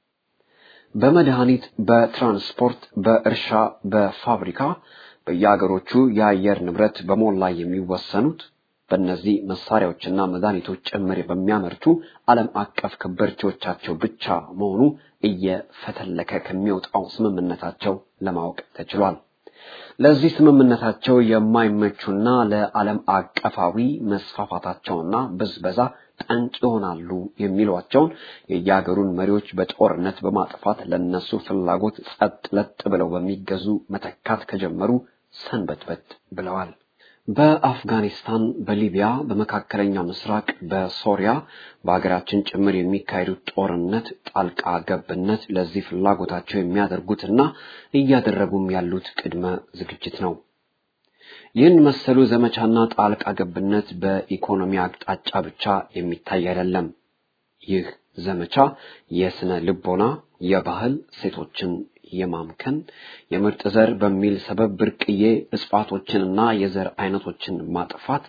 በመድኃኒት፣ በትራንስፖርት፣ በእርሻ፣ በፋብሪካ በየአገሮቹ የአየር ንብረት በሞላ የሚወሰኑት በእነዚህ መሳሪያዎችና መድኃኒቶች ጭምር በሚያመርቱ ዓለም አቀፍ ከበርቴዎቻቸው ብቻ መሆኑ እየፈተለከ ከሚወጣው ስምምነታቸው ለማወቅ ተችሏል። ለዚህ ስምምነታቸው የማይመቹና ለዓለም አቀፋዊ መስፋፋታቸውና ብዝበዛ ጠንቅ ይሆናሉ የሚሏቸውን የየሀገሩን መሪዎች በጦርነት በማጥፋት ለነሱ ፍላጎት ጸጥ ለጥ ብለው በሚገዙ መተካት ከጀመሩ ሰንበትበት ብለዋል። በአፍጋኒስታን፣ በሊቢያ፣ በመካከለኛው ምስራቅ፣ በሶሪያ በሀገራችን ጭምር የሚካሄዱት ጦርነት ጣልቃ ገብነት ለዚህ ፍላጎታቸው የሚያደርጉትና እያደረጉም ያሉት ቅድመ ዝግጅት ነው። ይህን መሰሉ ዘመቻና ጣልቃ ገብነት በኢኮኖሚ አቅጣጫ ብቻ የሚታይ አይደለም። ይህ ዘመቻ የስነ ልቦና፣ የባህል ሴቶችን የማምከን የምርጥ ዘር በሚል ሰበብ ብርቅዬ እጽዋቶችንና የዘር አይነቶችን ማጥፋት፣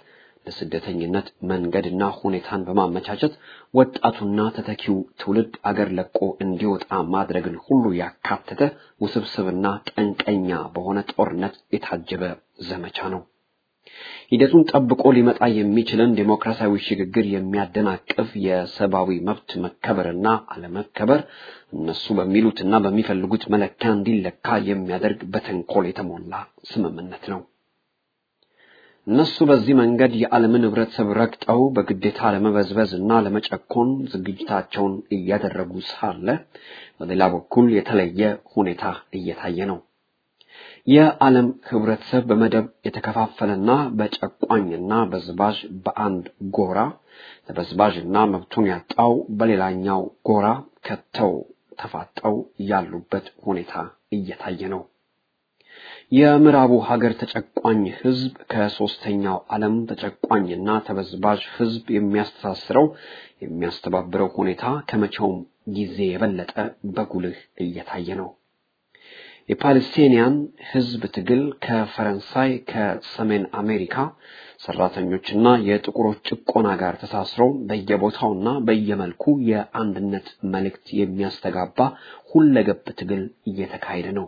ለስደተኝነት መንገድና ሁኔታን በማመቻቸት ወጣቱና ተተኪው ትውልድ አገር ለቆ እንዲወጣ ማድረግን ሁሉ ያካተተ ውስብስብና ጠንቀኛ በሆነ ጦርነት የታጀበ ዘመቻ ነው። ሂደቱን ጠብቆ ሊመጣ የሚችልን ዴሞክራሲያዊ ሽግግር የሚያደናቅፍ የሰብአዊ መብት መከበርና አለመከበር እነሱ በሚሉትና በሚፈልጉት መለኪያ እንዲለካ የሚያደርግ በተንኮል የተሞላ ስምምነት ነው። እነሱ በዚህ መንገድ የዓለምን ህብረተሰብ ረግጠው በግዴታ ለመበዝበዝ እና ለመጨኮን ዝግጅታቸውን እያደረጉ ሳለ በሌላ በኩል የተለየ ሁኔታ እየታየ ነው። የዓለም ህብረተሰብ በመደብ የተከፋፈለና በጨቋኝና በዝባዥ በአንድ ጎራ ተበዝባዥና መብቱን ያጣው በሌላኛው ጎራ ከተው ተፋጠው ያሉበት ሁኔታ እየታየ ነው። የምዕራቡ ሀገር ተጨቋኝ ህዝብ ከሶስተኛው ዓለም ተጨቋኝና ተበዝባዥ ህዝብ የሚያስተሳስረው የሚያስተባብረው ሁኔታ ከመቼውም ጊዜ የበለጠ በጉልህ እየታየ ነው። የፓለስቲኒያን ህዝብ ትግል ከፈረንሳይ ከሰሜን አሜሪካ ሰራተኞችና የጥቁሮች ጭቆና ጋር ተሳስረው በየቦታውና በየመልኩ የአንድነት መልእክት የሚያስተጋባ ሁለገብ ትግል እየተካሄደ ነው።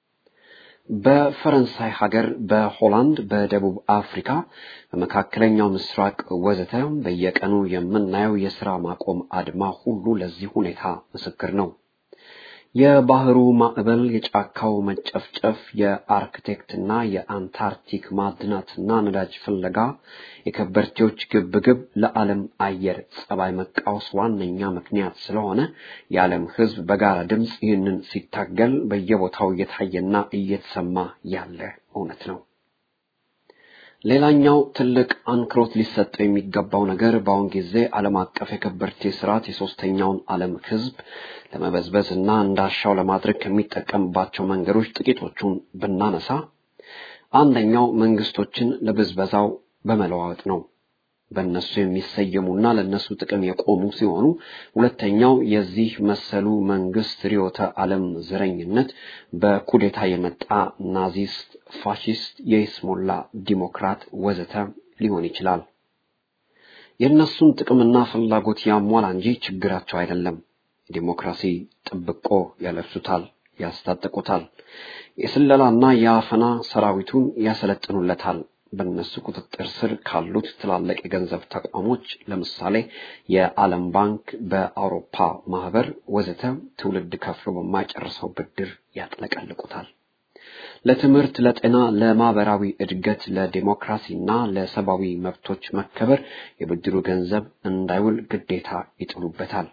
በፈረንሳይ ሀገር፣ በሆላንድ፣ በደቡብ አፍሪካ፣ በመካከለኛው ምስራቅ ወዘተ በየቀኑ የምናየው የሥራ ማቆም አድማ ሁሉ ለዚህ ሁኔታ ምስክር ነው። የባህሩ ማዕበል፣ የጫካው መጨፍጨፍ፣ የአርክቴክትና የአንታርክቲክ ማዕድናትና ነዳጅ ፍለጋ፣ የከበርቴዎች ግብግብ ለዓለም አየር ጸባይ መቃወስ ዋነኛ ምክንያት ስለሆነ የዓለም ሕዝብ በጋራ ድምፅ ይህንን ሲታገል በየቦታው እየታየና እየተሰማ ያለ እውነት ነው። ሌላኛው ትልቅ አንክሮት ሊሰጠው የሚገባው ነገር በአሁን ጊዜ ዓለም አቀፍ የከበርቴ ስርዓት የሶስተኛውን ዓለም ህዝብ ለመበዝበዝ እና እንዳሻው ለማድረግ ከሚጠቀምባቸው መንገዶች ጥቂቶቹን ብናነሳ አንደኛው መንግስቶችን ለብዝበዛው በመለዋወጥ ነው። በእነሱ የሚሰየሙና ለእነሱ ጥቅም የቆሙ ሲሆኑ፣ ሁለተኛው የዚህ መሰሉ መንግስት ርዕዮተ ዓለም ዘረኝነት በኩዴታ የመጣ ናዚስት፣ ፋሺስት፣ የይስሙላ ዲሞክራት ወዘተ ሊሆን ይችላል። የእነሱን ጥቅምና ፍላጎት ያሟላ እንጂ ችግራቸው አይደለም። የዲሞክራሲ ጥብቆ ያለብሱታል፣ ያስታጥቁታል። የስለላና የአፈና ሰራዊቱን ያሰለጥኑለታል። በእነሱ ቁጥጥር ስር ካሉት ትላልቅ የገንዘብ ተቋሞች ለምሳሌ የዓለም ባንክ፣ በአውሮፓ ማህበር ወዘተ ትውልድ ከፍሎ በማይጨርሰው ብድር ያጥለቀልቁታል። ለትምህርት፣ ለጤና፣ ለማህበራዊ እድገት፣ ለዲሞክራሲና ለሰብአዊ መብቶች መከበር የብድሩ ገንዘብ እንዳይውል ግዴታ ይጥሉበታል።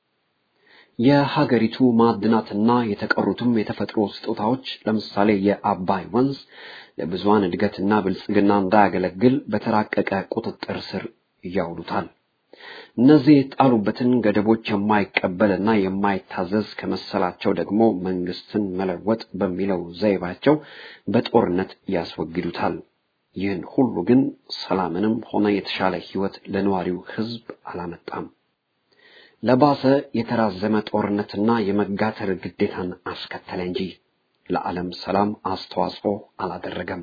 የሀገሪቱ ማዕድናትና የተቀሩትም የተፈጥሮ ስጦታዎች ለምሳሌ የአባይ ወንዝ ለብዙሃን እድገትና ብልጽግና እንዳያገለግል በተራቀቀ ቁጥጥር ስር ያውሉታል። እነዚህ የጣሉበትን ገደቦች የማይቀበልና የማይታዘዝ ከመሰላቸው ደግሞ መንግስትን መለወጥ በሚለው ዘይባቸው በጦርነት ያስወግዱታል። ይህን ሁሉ ግን ሰላምንም ሆነ የተሻለ ህይወት ለነዋሪው ህዝብ አላመጣም። ለባሰ የተራዘመ ጦርነትና የመጋተር ግዴታን አስከተለ እንጂ ለዓለም ሰላም አስተዋጽኦ አላደረገም።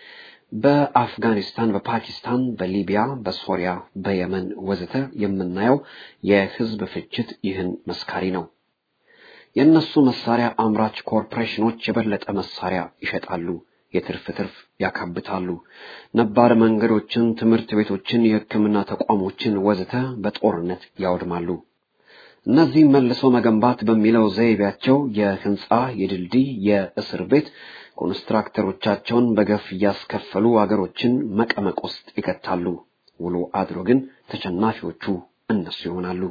በአፍጋኒስታን፣ በፓኪስታን፣ በሊቢያ፣ በሶሪያ፣ በየመን ወዘተ የምናየው የህዝብ ፍጅት ይህን መስካሪ ነው። የእነሱ መሳሪያ አምራች ኮርፖሬሽኖች የበለጠ መሳሪያ ይሸጣሉ፣ የትርፍ ትርፍ ያካብታሉ። ነባር መንገዶችን፣ ትምህርት ቤቶችን፣ የሕክምና ተቋሞችን ወዘተ በጦርነት ያወድማሉ። እነዚህ መልሶ መገንባት በሚለው ዘይቤያቸው የህንፃ፣ የድልድይ፣ የእስር ቤት ኮንስትራክተሮቻቸውን በገፍ እያስከፈሉ አገሮችን መቀመቅ ውስጥ ይከታሉ። ውሎ አድሮ ግን ተሸናፊዎቹ እነሱ ይሆናሉ።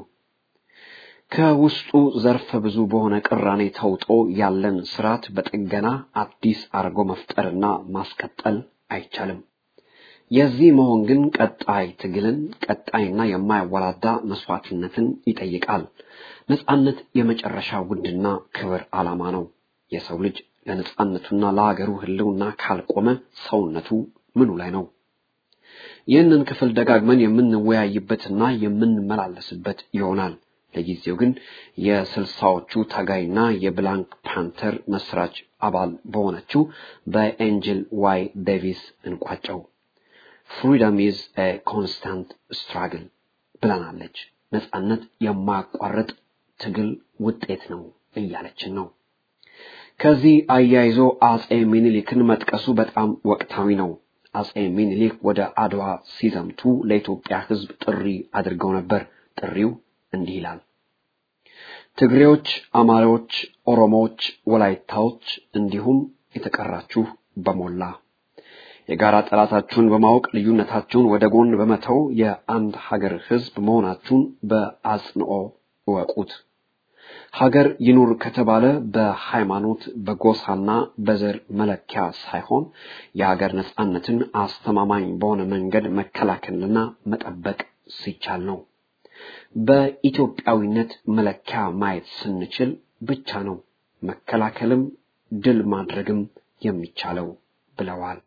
ከውስጡ ዘርፈ ብዙ በሆነ ቅራኔ ተውጦ ያለን ስርዓት በጥገና አዲስ አርጎ መፍጠርና ማስቀጠል አይቻልም። የዚህ መሆን ግን ቀጣይ ትግልን፣ ቀጣይና የማያወላዳ መስዋዕትነትን ይጠይቃል። ነጻነት የመጨረሻ ውድና ክብር ዓላማ ነው። የሰው ልጅ ለነጻነቱና ለሀገሩ ህልውና ካልቆመ ሰውነቱ ምኑ ላይ ነው? ይህንን ክፍል ደጋግመን የምንወያይበትና የምንመላለስበት ይሆናል። ለጊዜው ግን የስልሳዎቹ ታጋይና የብላንክ ፓንተር መስራች አባል በሆነችው በኤንጅል ዋይ ዴቪስ እንቋጨው። ፍሪደም ኢዝ ኤ ኮንስታንት ስትራግል ብለናለች። ነጻነት የማያቋርጥ ትግል ውጤት ነው እያለችን ነው። ከዚህ አያይዞ አጼ ሚኒሊክን መጥቀሱ በጣም ወቅታዊ ነው። አጼ ሚኒሊክ ወደ አድዋ ሲዘምቱ ለኢትዮጵያ ሕዝብ ጥሪ አድርገው ነበር። ጥሪው እንዲህ ይላል። ትግሬዎች፣ አማራዎች፣ ኦሮሞዎች፣ ወላይታዎች እንዲሁም የተቀራችሁ በሞላ የጋራ ጠላታችሁን በማወቅ ልዩነታችሁን ወደ ጎን በመተው የአንድ ሀገር ሕዝብ መሆናችሁን በአጽንኦ እወቁት። ሀገር ይኑር ከተባለ በሃይማኖት በጎሳና በዘር መለኪያ ሳይሆን የሀገር ነጻነትን አስተማማኝ በሆነ መንገድ መከላከልና መጠበቅ ሲቻል ነው። በኢትዮጵያዊነት መለኪያ ማየት ስንችል ብቻ ነው መከላከልም ድል ማድረግም የሚቻለው ብለዋል።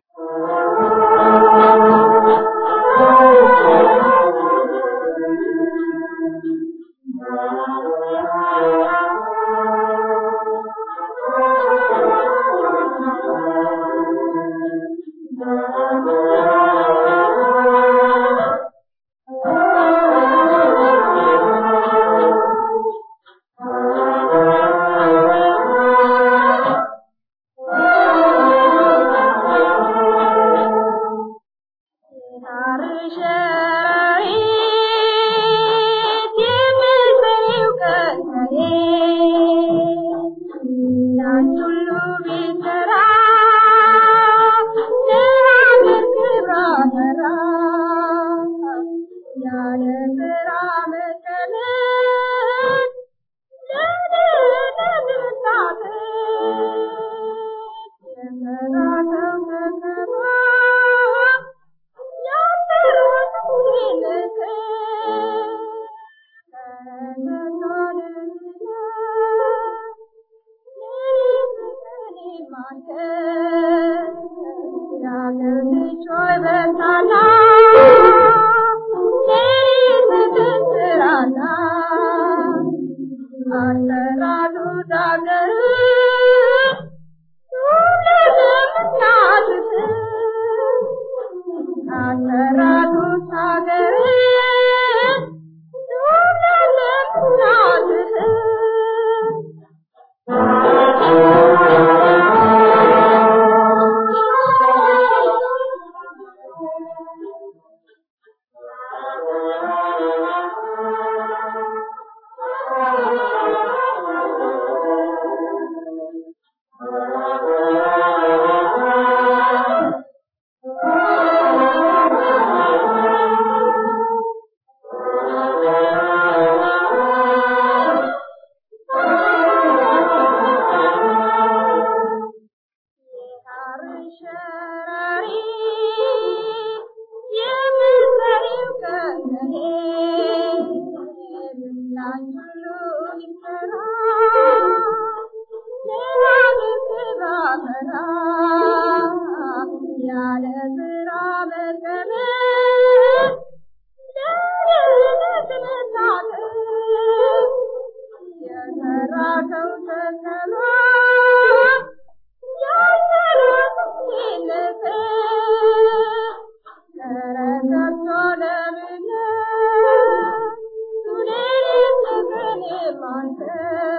Thank you.